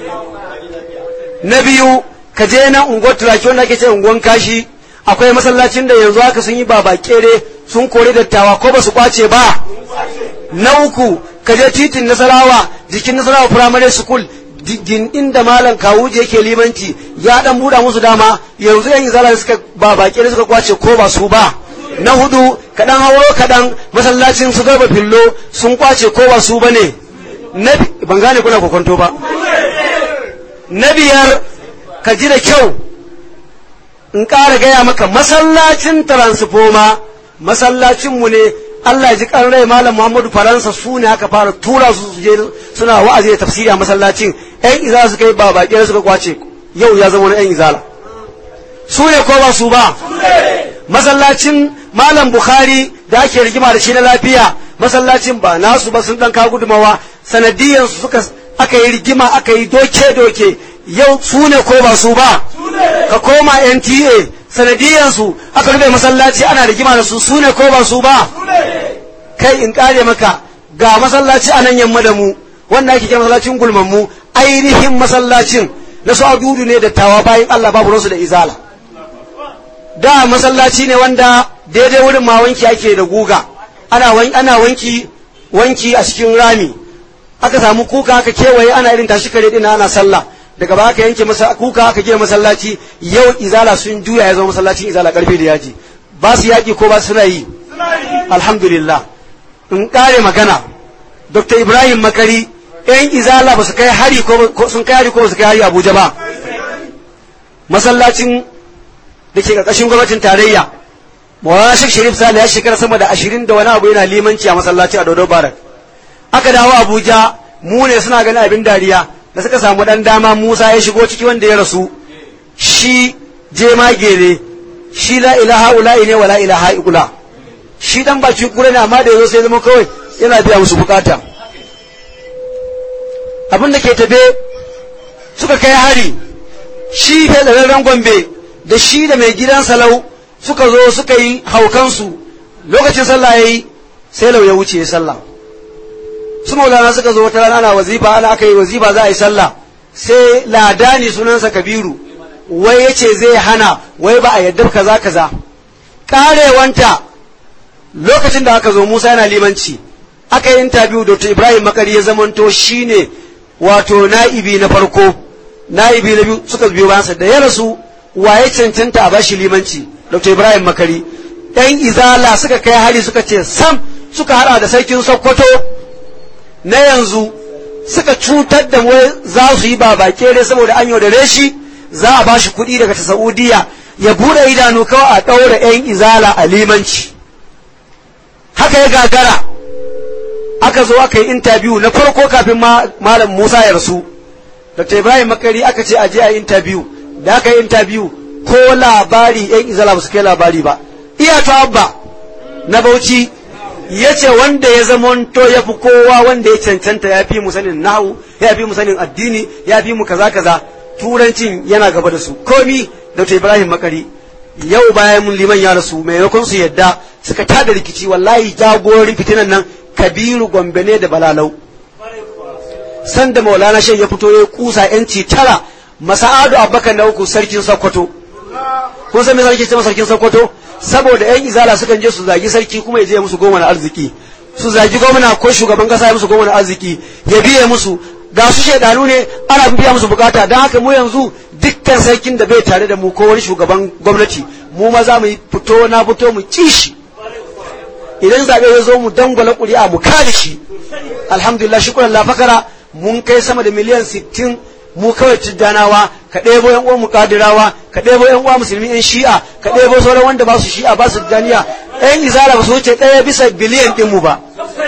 na biyu ka je nan unguwar turaki wanda ake ce unguwar kashi akwai masallacin da yanzu haka sun yi baba kere sun kore dattawa ko ba su kwace ba na uku ka je titin nasarawa jikin nasarawa primary school inda malam kawuje yake limanci ya dan buɗa musu dama yanzu yan izala suka baba kere suka kwace ko ba su ba na hudu kaɗan hauro kaɗan masallacin su garba fillo sun kwace ko ba su bane ban gane kuna kokonto ba na biyar ka ji da kyau in ƙara gaya maka masallacin transfoma masallacinmu ne Allah ya ji kan rai malam Muhammadu Faransa su ne aka fara tura su je suna wa'azi da tafsiri a masallacin ƴan izala suka yi ba baƙi suka kwace yau ya zama wani ƴan izala su ne ko ba su ba masallacin malam bukhari da ake rigima da shi na lafiya masallacin ba nasu ba sun dan ka gudumawa sanadiyan su suka aka yi rigima aka yi doke doke yau su ne ko ba su ba ka koma NTA sanadiyan su aka rufe masallaci ana rigima da su su ne ko ba su ba kai in kare maka ga masallaci a nan yamma da mu wanda ake kira masallacin gulman mu ainihin masallacin na su adudu ne da tawa bayan Allah babu ransu da izala da masallaci ne wanda daidai wurin ma wanki ake da guga ana wanki ana wanki wanki a cikin rami aka samu kuka aka kewaye ana irin tashi kare din ana sallah daga ba aka yanke masa kuka aka gina masallaci yau izala sun juya ya zama masallacin izala karfe da yaji ba su yaki ko ba su yi alhamdulillah in kare magana dr ibrahim makari yan izala ba su kai hari ko sun kai hari ko ba su kai hari abuja ba masallacin da ke ƙarƙashin gwamnatin tarayya Maulana Sheikh Sharif Sale ya shekara sama da ashirin da wani abu yana limanci a masallaci a Dodo Barak. Aka dawo Abuja mu ne suna ganin abin dariya da suka samu dan dama Musa ya shigo ciki wanda ya rasu shi jemage ne shi la ilaha ula'i ne wa la ilaha illa shi dan baki kure ne amma da yazo sai zama kawai yana biya musu bukata abin da ke tafe suka kai hari shi fedararren gombe da shi da mai gidan salau suka zo suka yi haukansu lokacin sallah ya yi sai lau ya wuce sallah su maulana suka zo wata rana ana wazifa ana aka yi wazifa za a yi sallah sai ladani sunansa kabiru wai ya ce zai hana wai ba a yadda kaza kaza karewanta lokacin da aka zo musa yana limanci aka yi intabiyu dr ibrahim makari ya zamanto shine wato na'ibi na farko na'ibi na biyu suka biyo bayansa da ya rasu waye cancanta a bashi limanci dr ibrahim makari yan izala suka kai hari suka ce sam suka hada da sarkin sokoto na yanzu suka cutar da wai za su yi babakere saboda an yaudare shi za a bashi kuɗi daga ta saudiya ya bude idanu kawai a ɗaura yan izala a limanci haka ya gagara aka zo aka yi intabiyu na farko kafin malam musa ya rasu dr ibrahim makari aka ce a je a yi intabiyu da aka yi intabiyu ko labari yan izala ba su kai labari ba iya abba na bauchi ya ce wanda ya zamanto ya fi kowa wanda ya cancanta ya fi mu sanin nahu ya fi mu sanin addini ya fi mu kaza kaza turancin yana gaba da su komi dr ibrahim makari yau bayan mun liman ya rasu maimakon su yadda suka tada rikici wallahi jagorin fitinan nan kabiru gombe ne da balalau sanda maulana shan ya fito ya kusa yanci tara masa'adu abubakar na uku sarkin sokoto kun san me sarki ce sarkin sokoto saboda yan izala sukan je su zagi sarki kuma ya je musu goma na arziki su zagi gwamna ko shugaban kasa ya musu goma na arziki ya biye musu ga su shaidanu ne ana biya musu bukata don haka mu yanzu dukkan sarkin da bai tare da mu ko wani shugaban gwamnati mu ma za mu yi fito na fito mu kishi idan zaɓe ya zo mu dangwala ƙuri'a mu kare shi alhamdulillah shukran la fakara mun kai sama da miliyan sittin mu kawai tiddanawa ka ɗebo yan uwan muƙadirawa ka ɗebo yan uwa musulmi yan shi'a ka ɗebo sauran wanda ba su shi'a ba su daniya yan izara ba su wuce ɗaya bisa biliyan ɗin mu ba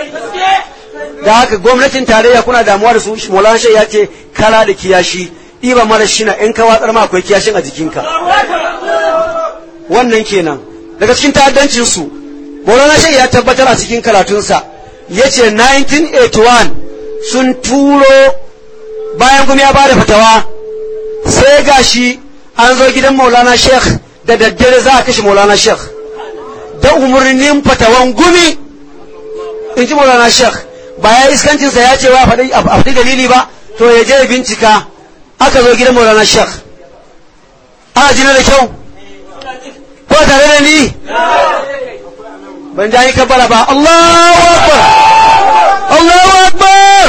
da haka gwamnatin tarayya kuna damuwa da su Maulana ya ce kara da kiyashi ɗiba mara shina in ka watsar ma akwai kiyashin a jikinka wannan kenan daga cikin ta'addancin su Maulana ya tabbatar a cikin karatunsa ya ce 1981 sun turo bayan kuma ya bada fatawa sai gashi an zo gidan maulana sheikh da daddare za a kashe maulana sheikh da umarnin fatawan gumi in ji maulana sheikh ba ya iskancinsa ya ce wa a faɗi dalili ba to ya je bincika aka zo gidan maulana sheikh ana jina da kyau ko tare da ni ban ja yi kabbara ba Allahu akbar Allahu akbar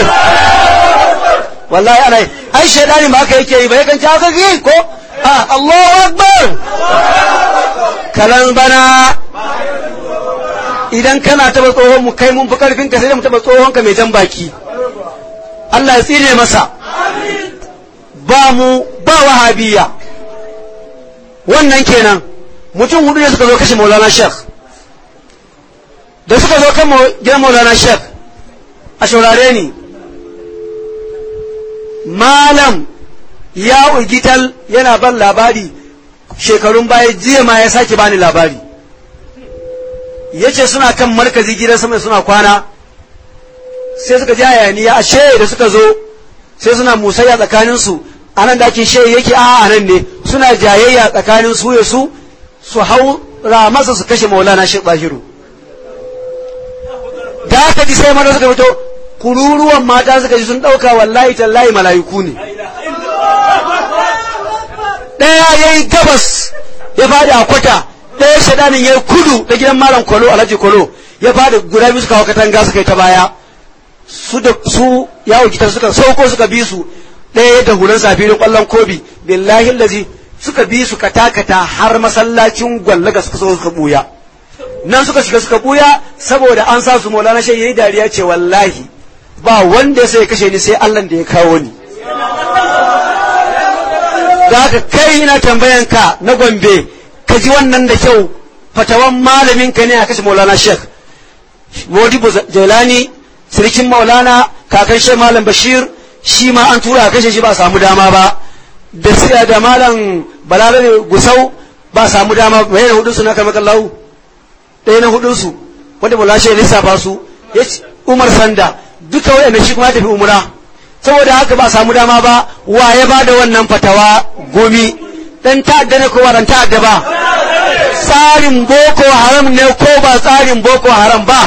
wallahi ana ai shaidani ba haka yake yi ba yakan ci haka ki ko a Allahu akbar kalan bana idan kana taba tsohon mu kai mun fi karfin ka sai mu taba tsohon ka mai jan baki Allah ya tsire masa ba mu ba wahabiya wannan kenan mutum hudu ne suka zo kashe Maulana Sheikh da suka zo kan gidan Maulana Sheikh a shaurare ni malam ya ugital yana ban labari shekarun baya jiya ma ya sake bani labari ya ce suna kan markazi gidan sama suna kwana sai suka ji hayaniya a she da suka zo sai suna musayya tsakaninsu a nan da ake she yake a a nan ne suna jayayya tsakanin su ya su su hau ramasa su kashe maulana shi tsahiru da aka ji sai mana suka fito kururuwan mata suka ji sun ɗauka wallahi tallahi mala'iku ne ɗaya ya yi gabas ya faɗi a kwata ɗaya shaɗanin ya yi kudu da gidan malam kwalo alhaji kwalo ya faɗi guda biyu suka hau katanga suka yi ta baya su da su yawo gitar suka sauko suka bi su ɗaya da hulan safirin ƙwallon kobi billahi lazi suka bi su katakata har masallacin gwallaga suka so suka buya nan suka shiga suka buya saboda an sa su maulana shi yayi dariya ce wallahi ba wanda ya sai ya kashe ni sai Allah da ya kawo ni da haka kai ina tambayan ka na gombe ka ji wannan da kyau fatawan malamin ka ne a kashe maulana sheikh modibo jailani sirikin maulana kakan shi malam bashir shi ma an tura a kashe shi ba samu dama ba da siya da malam balarabe gusau ba samu dama ba yana hudunsu na kamar kallahu ɗaya na hudunsu wanda maulana shi lissafa su ya umar sanda duka waɗanda shi kuma ya tafi umra saboda haka ba samu dama ba wa ya ba da wannan fatawa gomi dan ta'adda ne ko ba dan ta'adda ba tsarin boko haram ne ko ba tsarin boko haram ba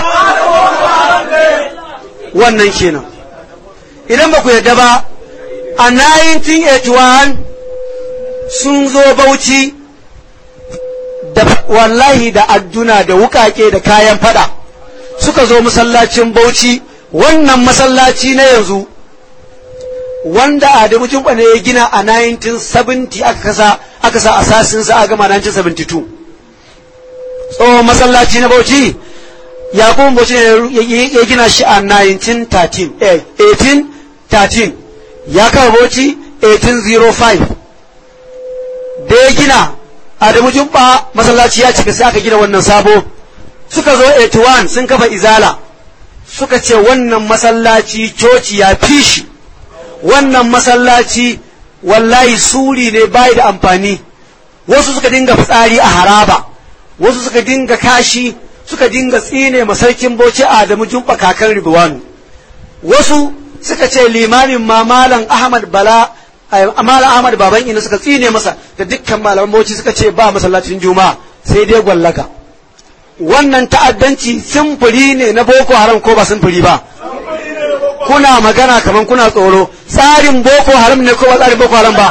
wannan kenan idan ba ku yadda ba a 1981 sun zo bauchi da wallahi da adduna da wukake da kayan fada suka zo masallacin bauchi wannan masallaci na yanzu wanda Adamu Jumba ne ya gina a 1970 aka kasa aka sa asasinsa a gama 1972 tsohon masallaci na Bauchi Yakubu Bauchi ne ya gina shi a 1913 eh 1813 ya kawo Bauchi 1805 da ya gina Adamu Jumba masallaci ya cika sai aka gina wannan sabo suka zo 81 sun kafa izala suka ce wannan masallaci coci ya fi shi wannan masallaci wallahi suri ne bai da amfani wasu suka dinga fitsari a haraba wasu suka dinga kashi suka dinga tsine masarkin bauchi adamu jumba kakan ridwanu wasu suka ce limamin ma malam ahmad bala malam ahmad baban ina suka tsine masa da dukkan malaman bauchi suka ce ba masallacin juma'a sai dai gwallaka wannan ta'addanci simfuri ne na boko haram ko ba simfuri ba kuna magana kaman kuna tsoro tsarin boko haram ne ko ba tsarin boko haram ba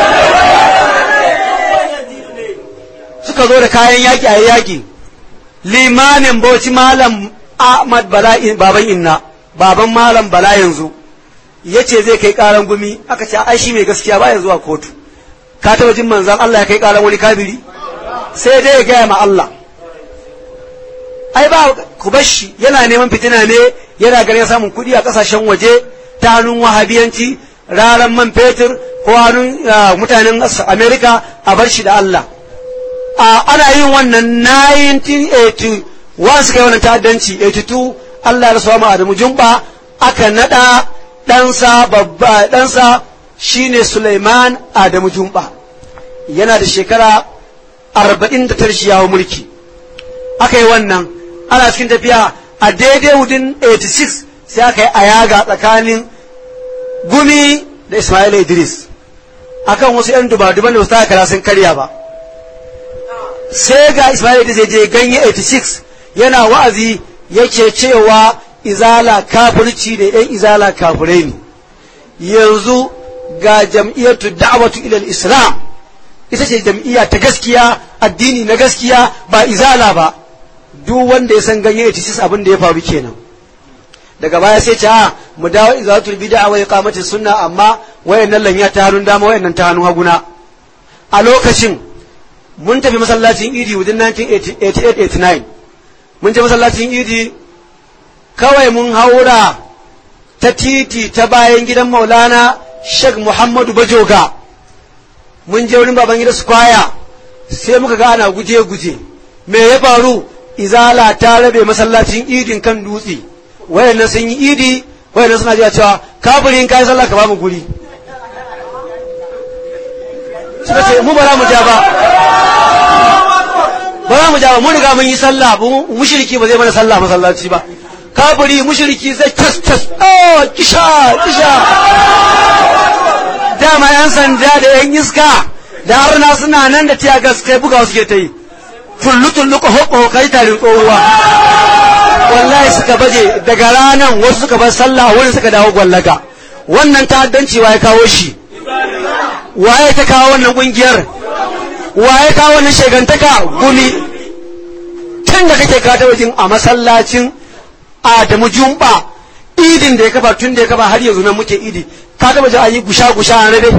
suka zo da kayan yaƙi a yaƙi limamin bauchi malam ahmad bala baban inna baban malam bala yanzu ya ce zai kai ƙaran gumi aka ce ai shi mai gaskiya ba ya zuwa kotu ka taɓa jin manzan Allah ya kai ƙaran wani kabiri sai dai ya gaya ma Allah ai ba ku bashi yana neman fitina ne yana ganin samun kuɗi a ƙasashen waje ta hannun wahabiyanci raran man fetur ko hannun mutanen amerika a bar shi da Allah ana yin wannan 1981 suka yi wannan ta'addanci 82 Allah ya rasuwa ma Adamu Jumba aka nada ɗansa babba ɗansa shine Suleiman Adamu Jumba yana da shekara 49 shi yawo mulki aka yi wannan ana cikin tafiya a daidai wudin 86 sai aka yi ayaga tsakanin gumi da Ismail Idris akan wasu 'yan duba-duban da wasu kara sun karya ba sai ga Ismail Idris ya je ganye 86 yana wa'azi yake cewa izala kafirci da 'yan izala kafirai ne yanzu ga jam'iyyatu da'watu ila islam ita ce jam'iyya ta gaskiya addini na gaskiya ba izala ba duk wanda ya san ganye 86 abin da ya faru kenan daga baya sai ce a mu dawo izatul bid'a wa iqamati sunna amma wayannan lanya ta hannun dama wayannan ta hannun haguna a lokacin mun tafi masallacin idi within 1988-89 mun je masallacin idi kawai mun haura ta titi ta bayan gidan maulana sheikh muhammadu bajoga mun je wurin baban gida square sai muka ga ana guje-guje me ya faru izala ta rabe masallacin idin kan dutse wayannan sun yi idi wayannan suna jiya cewa kafirin kai sallah ka ba mu guri suka ce mu bara mu ja ba ba za mu ja ba mun riga mun yi sallah mushriki ba zai mana sallah masallaci ba kafiri mushriki zai tas tas oh kisha kisha dama yan sanda da yan iska da harna suna nan da tiya gas kai buga suke ta yi tullu tullu ko hokko kai tarin tsohuwa wallahi suka baje daga ranan wasu suka bar sallah wani suka dawo gwallaga wannan ta'addanci waye kawo shi waye ta kawo wannan kungiyar waye kawo wannan shegantaka gumi tun da kake kata wajen a masallacin Adamu Jumba idin da ya kafa tun da ya kafa har yanzu nan muke idi ka taba ji ayi gusha gusha a rabe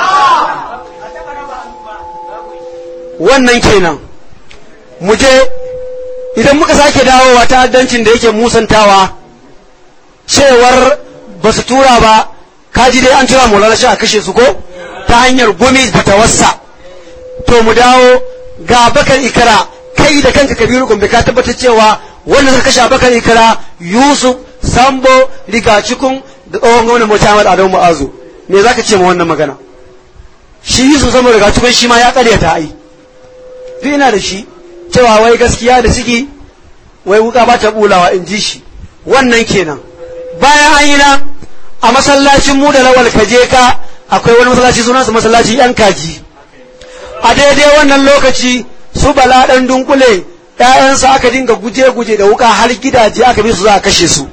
wannan kenan mu je idan muka sake dawowa ta'addancin da yake musantawa cewar ba su tura ba kaji dai an tura maulana shi a kashe su ko ta hanyar gumi fatawarsa to mu dawo ga bakar ikara kai da kanka kabiru gombe ka tabbatar cewa wanda suka kashe bakar ikara yusuf sambo rigacikun da tsohon gwamnan mota Ahmad Adamu Mu'azu me zaka ce ma wannan magana shi yusuf sambo rigacikun shi ma ya karyata ai duk ina da shi cewa wai gaskiya da ciki wai wuka ba ta bulawa in ji shi wannan kenan bayan an yi na a masallacin mu da lawal kaje ka akwai wani masallaci sunansa masallaci yan kaji a daidai wannan lokaci su bala dan dunkule ƴaƴansa aka dinga guje-guje da wuka har gidaje aka bi su za a kashe su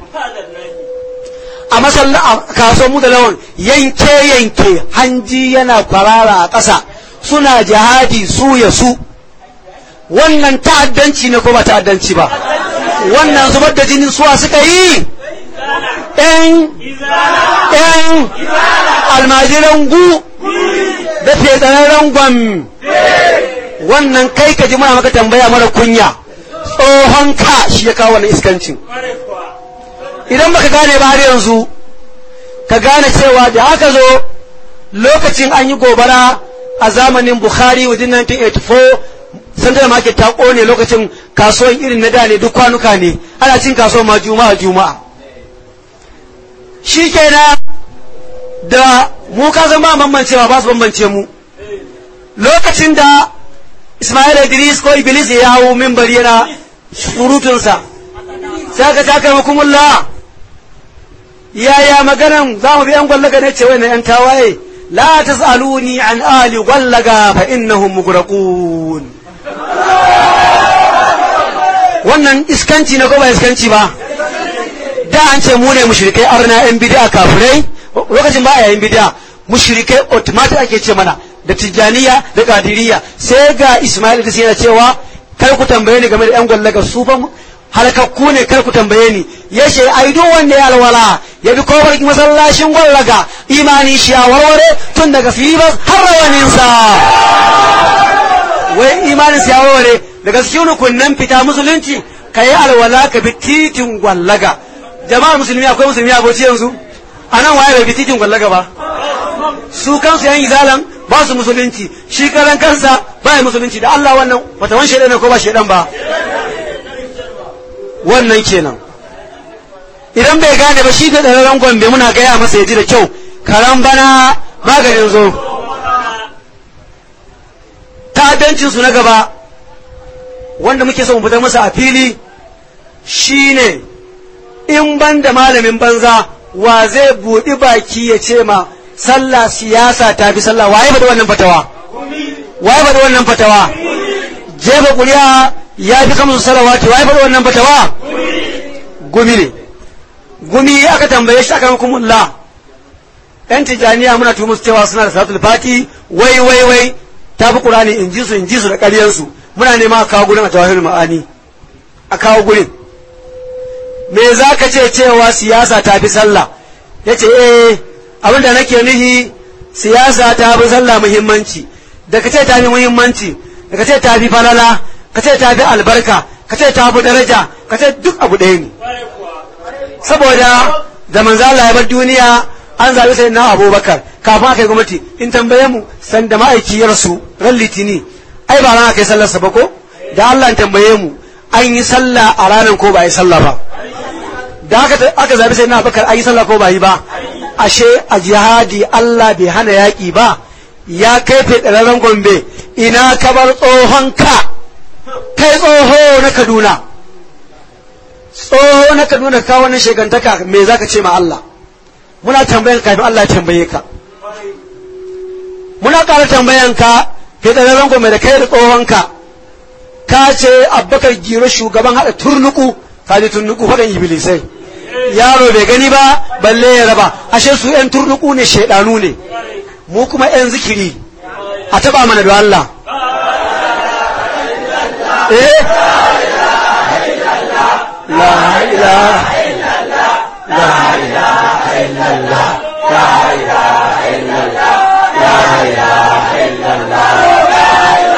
a masalla a kaso mu da lawan yanke-yanke hanji yana kwarara a ƙasa suna jihadi su ya su wannan ta'addanci ne ko ba ta'addanci ba wannan zubar da jinin suwa suka yi ‘yan ‘yan almajiran gu da fetsararren gwam wannan kai ka ji muna maka tambaya mara kunya tsohon ka shi ya kawo wannan iskancin idan baka gane ba har yanzu ka gane cewa da aka zo lokacin an yi gobara a zamanin bukhari wajen 1984 central market ta kone lokacin kasuwan irin na da ne duk kwanuka ne ana cin kasuwan ma juma'a juma'a shi kenan da mu ka zama bambancewa ba su bambance mu lokacin da Ismail Idris ko Iblis ya hau mimbari yana surutunsa sai ka taka hukumullah yaya maganan za mu bi yan gwallaga ne ce wai na yan tawaye la tas'aluni an ali gwallaga fa innahum mugraqun wannan iskanci ne ko ba iskanci ba da an ce mu ne mushrikai arna yan bid'a kafirai lokacin ba a yayin bid'a mushrikai automatic ake ce mana da tijjaniya da kadiriya sai ga Ismail da yana cewa kar ku tambaye ni game da yan gwallaga su fa halakakku ne kar ku tambaye ni ya ce ai duk wanda ya alwala ya bi kofar masallacin gwallaga imani shi a warware tun daga filibas har rawaninsa wai imanin sa ya warware daga cikin rukunnan fita musulunci ka yi alwala ka bi titin gwallaga jama'ar musulmi akwai musulmi aboci yanzu a nan waye bai bi titin gwallaga ba su kansu yan izalan ba su musulunci shi karan kansa ba ya musulunci da Allah wannan fatawan shaidan ne ko ba shaidan ba wannan kenan idan bai gane ba shi da ɗararren gombe muna gaya masa ya ji da kyau karan bana maganin zo ta'addancin su na gaba wanda muke son fitar masa a fili shine in ban da malamin banza wa zai buɗi baki ya ce ma sallah siyasa ta fi sallah waye ba da wannan fatawa waye ba da wannan fatawa jefa kuri'a ya fi kamsu salawati waye ba da wannan fatawa gumi ne gumi aka tambaye shi aka hukumullah yan tijaniya muna tumu su cewa suna da salatul fati wai wai wai ta fi qur'ani in ji su in ji su da ƙaryansu muna nema a kawo gurin a tawahir ma'ani a kawo gurin me za ka ce cewa siyasa ta fi sallah ya ce eh abin da nake nuhi siyasa ta fi sallah muhimmanci da ka ce ta fi muhimmanci da ka ce ta fi falala ka ce ta fi albarka ka ce ta fi daraja ka ce duk abu ɗaya ne saboda da manzo Allah ya bar duniya an zabi sai na Abubakar kafin aka yi gwamnati in tambaye mu san da ma'aiki ya rasu ran litini ai ba ran aka yi sallar sa ba ko da Allah tambaye mu an yi sallah a ranar ko ba yi sallah ba da aka aka zabi sai na Abubakar an yi sallah ko ba yi ba ashe a jihadi Allah bai hana yaƙi ba ya kai fedararren gombe ina kabar tsohon ka kai tsoho na Kaduna tsoho na kaduna kawo wannan shekantaka me zaka ce ma Allah muna tambayan kafin Allah ya tambaye ka muna ƙara tambayan ka ke tsararren gome da kai da tsohon ka ka ce abbakar giro shugaban haɗa turnuku ka ji turnuku faɗin iblisai yaro bai gani ba balle ya raba ashe su yan turnuku ne shaidanu ne mu kuma yan zikiri a taɓa mana da Allah eh لا إله إلا الله لا إله إلا الله لا إله إلا الله لا إله إلا الله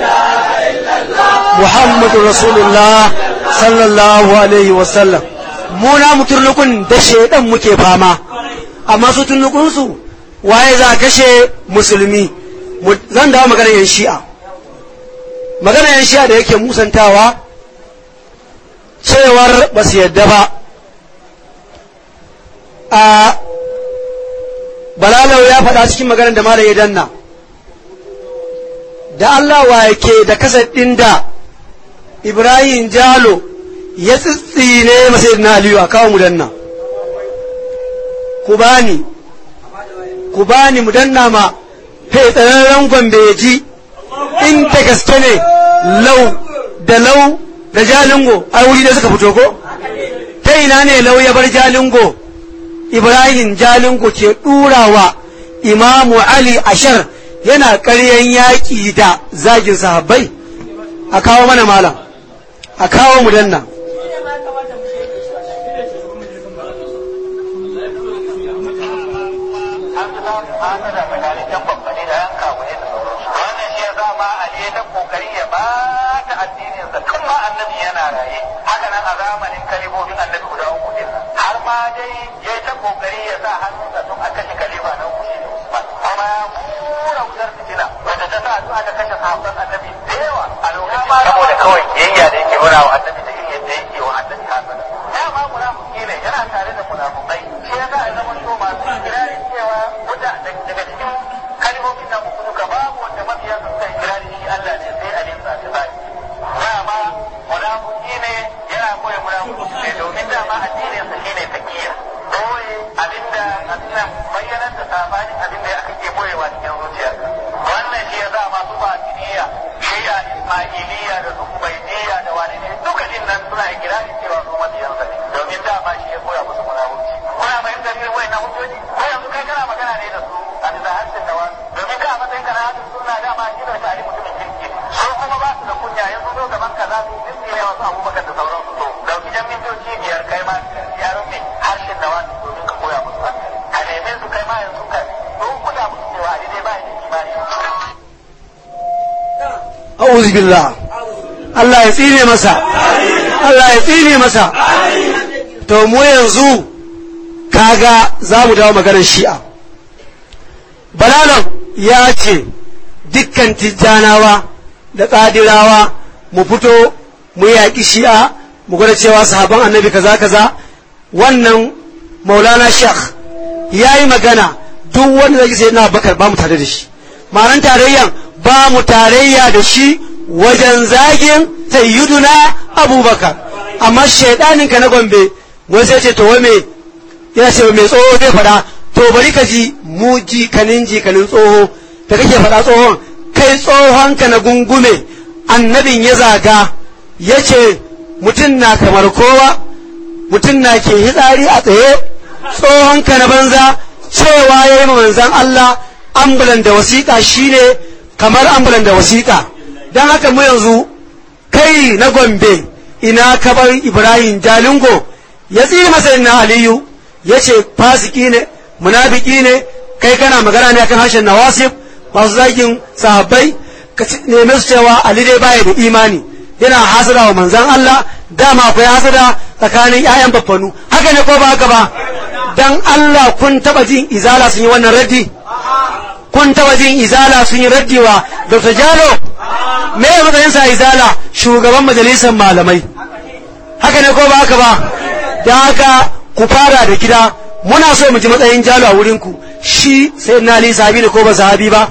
محمد رسول الله صلى الله عليه وسلم mu na mu turnukun da shaidan muke fama amma su turnukunsu waye za a kashe musulmi Mu- zan dawo magana yan shi'a magana yan shi'a da yake musantawa cewar ba su yadda ba a balalau ya faɗa cikin maganar da malam ya danna da Allah wa yake da kasar ɗin da Ibrahim Jalo ya tsitsine masa na Aliyu a kawo mu danna ku bani ku bani mu danna ma fai tsararren gombe ya ji in da gaske ne lau da lau da jalingo a wuri da suka fito ko ta ina ne lau ya bar jalingo Ibrahim jalingo ke ɗurawa Imamu Ali Ashar yana ƙaryan yaƙi da zagin sahabbai a kawo mana malam a kawo mu danna wannan shi ya sa ma Ali ya ta kokari ya ba ta addinin sa tun ma annabi yana raye haka nan a zamanin kalibobin annabi guda uku din har ma dai ya ta kokari ya sa hannunsa tun aka kashe kalifa na uku shi ne Usman kuma ya kura wutar fitina wanda ta sa addu'a ta kashe sahabban annabi da yawa a lokacin saboda kawai kiyayya da yake nuna wa annabi da irin yadda yake wa annabi hasana dama munafiki ne yana tare da munafukai shi ya sa ya zama shi masu kirarin cewa wuta daga cikin kalmomin nan uku duka babu wanda mabiya su suka kira da shi Allah ne sai alin sa ta sai dama munafiki ne yana koyi munafiki ne domin dama addinin sa shine takiya koyi abinda abinda bayyanar da sabanin abinda aka ke boyewa cikin zuciyarka wannan shi ya sa masu batiniya shi'a ismailiyya da su ubaidiyya da wani ne duka din nan suna ikirari cewa su mabiyansa ne domin dama shi ya koya musu munafiki kuna fahimtar irin wayannan hujjoji ko yanzu kai kana magana ne da su a bisa harshen da wasu domin ka a matsayin kana hadin suna dama shi da tare mutumin kirki su kuma ba su da kunya yanzu zo gaban ka za su yi ne wasu abubakar da sauransu to dauki jan mintoci biyar kai ma ya rufe harshen da wasu domin ka koya musu hankali ka neme su kai ma yanzu ka don kuda musu cewa a dai ba ya da imani a'udhu billah Allah ya tsine masa Allah ya tsine masa to mu yanzu kaga za mu dawo maganar shi'a balalan ya ce dukkan tijjanawa da ƙadirawa mu fito mu yaƙi shi'a mu gwada cewa sahaban annabi kaza kaza wannan maulana shekh ya yi magana duk wanda zai sai na bakar ba mu tare da shi ma'anar tarayyan ba mu tarayya da shi wajen zagin sayyiduna abubakar amma shaidanin ka na gombe wani sai ce to wai me yana ce mai tsoho zai faɗa to bari ka ji mu jikanin jikanin tsoho da kake faɗa tsohon kai tsohon ka na gungume annabin ya zaga ya ce mutum na kamar kowa mutum na ke hitsari a tsaye tsohon ka na banza cewa ya yi manzan Allah ambulan da wasiƙa shine kamar ambulan da wasiƙa don haka mu yanzu kai na gombe ina kabar ibrahim jalingo ya tsiri masa na aliyu ya ce fasiki ne munafiki ne kai kana magana ne akan harshen nawasif masu zagin sahabbai ka neme su cewa ali dai baya da imani yana hasada wa manzan Allah dama akwai hasada tsakanin 'ya'yan baffanu haka ne ko ba haka ba dan Allah kun taba jin izala sun yi wannan raddi kun taba jin izala sun yi raddi wa Dr. Jalo me ya matsayin sa izala shugaban majalisar malamai haka ne ko ba haka ba dan haka ku fara da gida muna so mu ji matsayin Jalo a wurin ku shi sai na Ali sahabi ne ko ba sahabi ba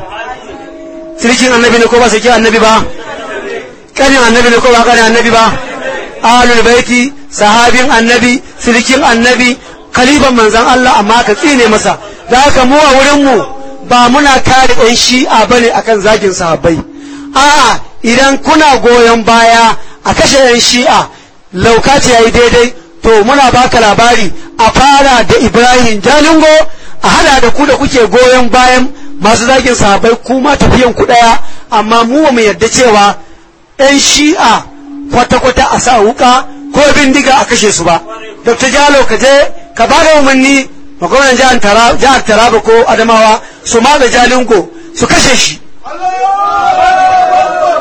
sirkin annabi ne ko ba sirkin annabi ba kanin annabi ne ko ba kanin annabi ba ahlul baiti sahabin annabi sirkin annabi khalifan manzan Allah amma ka tsine masa da haka mu a wurin mu ba muna kare ɗan shi'a bane akan zagin sahabbai a'a idan kuna goyon baya a kashe ɗan shi'a laukaci yayi daidai to muna baka labari a fara da Ibrahim Jalingo a hada da ku da kuke goyon bayan masu zagin sahabbai kuma tafiyan ku daya amma mu ba mu yarda cewa ɗan shi'a kwata-kwata a sa wuka ko bindiga a kashe su ba dr jalo ka je ka ba da umarni ma gwamnan jihar taraba ko adamawa su maga jalingo su kashe shi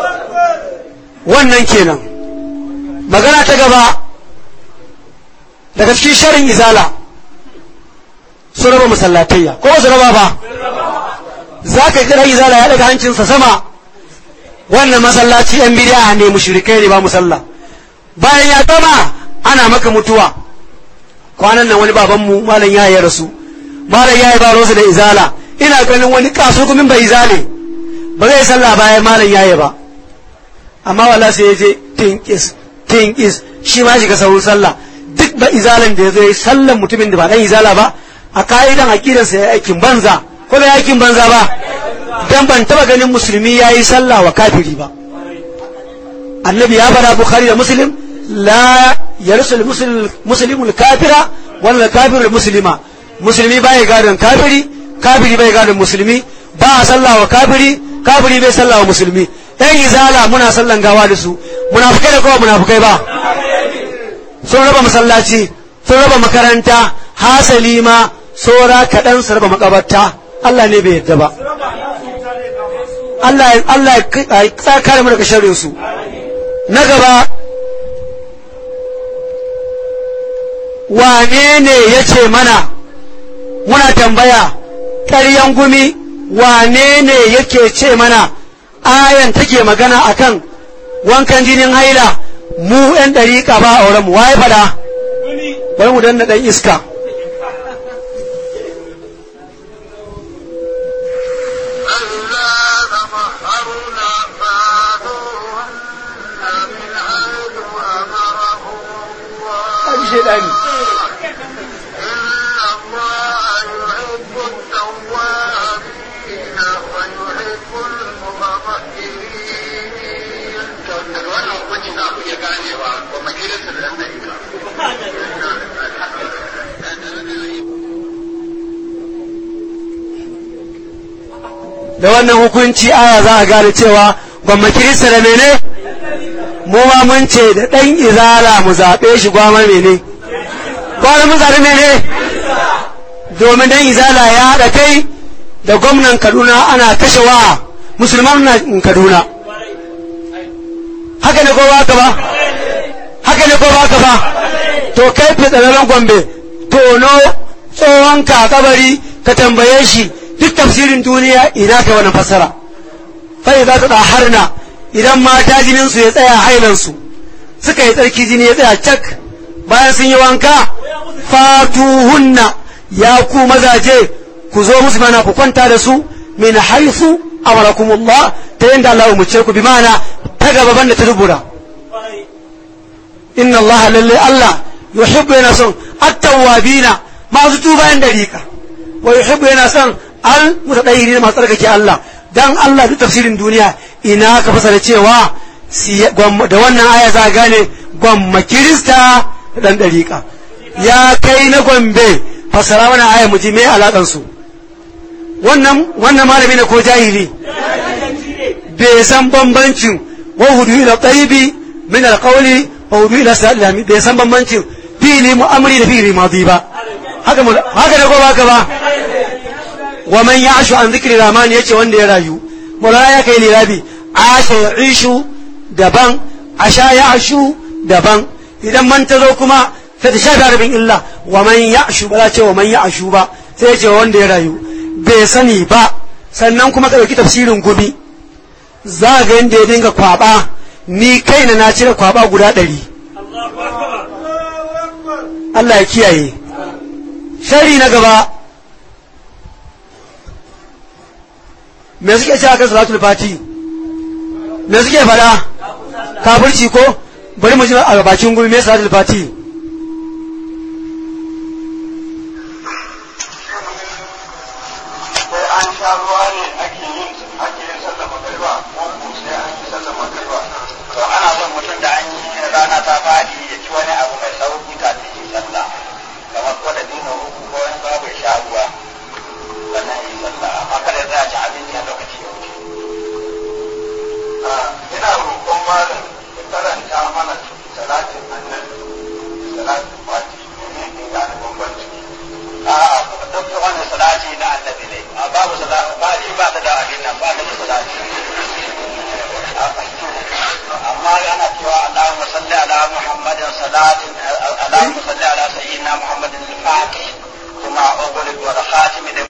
wannan kenan magana ta gaba daga cikin sharin izala su raba masallatayya ko ba su raba ba za ka kira izala ya daga hancinsa sama wannan masallaci yan bidiya ne mushrikai ne ba musalla bayan ya gama ana maka mutuwa kwanan nan wani babanmu malam ya yi rasu malam ya yi ba rosu da izala ina ganin wani kaso kuma bai izale ba zai sallah bayan malam ya yi ba amma wala sai ya je tinkis tinkis shi ma shiga sauran sallah duk ba izalan da ya zo ya sallan mutumin da ba dan izala ba a ka'idan aqidansa ya aikin banza ko bai aikin banza ba dan ban taba ganin musulmi yayi sallah wa kafiri ba annabi ya fara bukhari da muslim la yarsul muslimul kafira wala kafirul muslima musulmi bai gadon kafiri kafiri bai gadon musulmi ba a sallah wa kafiri kafiri bai sallah wa musulmi ɗan izala muna sallan gawa da su munafukai da kowa munafukai ba sun raba masallaci sun raba makaranta hasali ma saura kaɗan su raba makabarta Allah ne bai yadda ba Allah Allah ya kare mu daga sharrin su na gaba wane ne ya ce mana muna tambaya ƙaryan gumi wane ne yake ce mana ayan take magana akan wankan jinin haila mu 'yan ɗariƙa ba a wurin mu waye fada bari mu danna ɗan iska da wannan hukunci aya za a gane cewa gwamma kirista da mene mu ma mun ce da ɗan izala mu zaɓe shi gwamma mene gwamma mun zaɓe mene domin ɗan izala ya haɗa kai da gwamnan kaduna ana kashe wa musulman na kaduna haka ne ko ba haka ba haka ne ko ba haka ba to kai fitsararren gombe tono tsohon ka kabari ka tambaye shi duk tafsirin duniya ina ka wannan fassara fa za ta harna idan mata jinin su ya tsaya hailan su suka yi tsarki jini ya tsaya cak bayan sun yi wanka fatuhunna ya ku mazaje ku zo musu mana ku kwanta da su min haifu amarakumullah ta yanda Allah ya muce ku bi mana ta gaba banda ta dubura inna Allah lalle Allah yuhibbu yana son at-tawwabina masu tuba yan dariƙa wa yuhibbu yana son al mutadayyiri masu tsarkake Allah dan Allah duk tafsirin duniya ina ka fasara cewa da wannan aya za gane gwamma kirista dan dariƙa ya kai na gombe fasara wannan aya mu ji me alaƙan su wannan wannan malami ne ko jahili bai san bambancin wa hudu ila tayyibi min alqawli wa hudu ila salami bai san bambancin fili mu'amri da fili madi ba haka haka ne ko ba haka ba wa man ya'shu an dhikri rahman yace wanda ya rayu mulana ya kai lirabi asha ya'ishu daban asha ya'shu daban idan man tazo kuma sai ta shafi harafin illa wa man ya'shu ba za ce wa man ya'shu ba sai ya ce wanda ya rayu bai sani ba sannan kuma ka ɗauki tafsirin gumi za ga yadda ya dinga kwaba ni kaina na cire kwaba guda ɗari Allah ya kiyaye shari na gaba me suke ce akan salatul fati me suke faɗa kafirci ko bari mu ji a bakin gumi me salatul fati amma ana cewa Allahumma salli ala Muhammadin salatin اللهم صل على سيدنا محمد الفاتح ومع أول والخاتم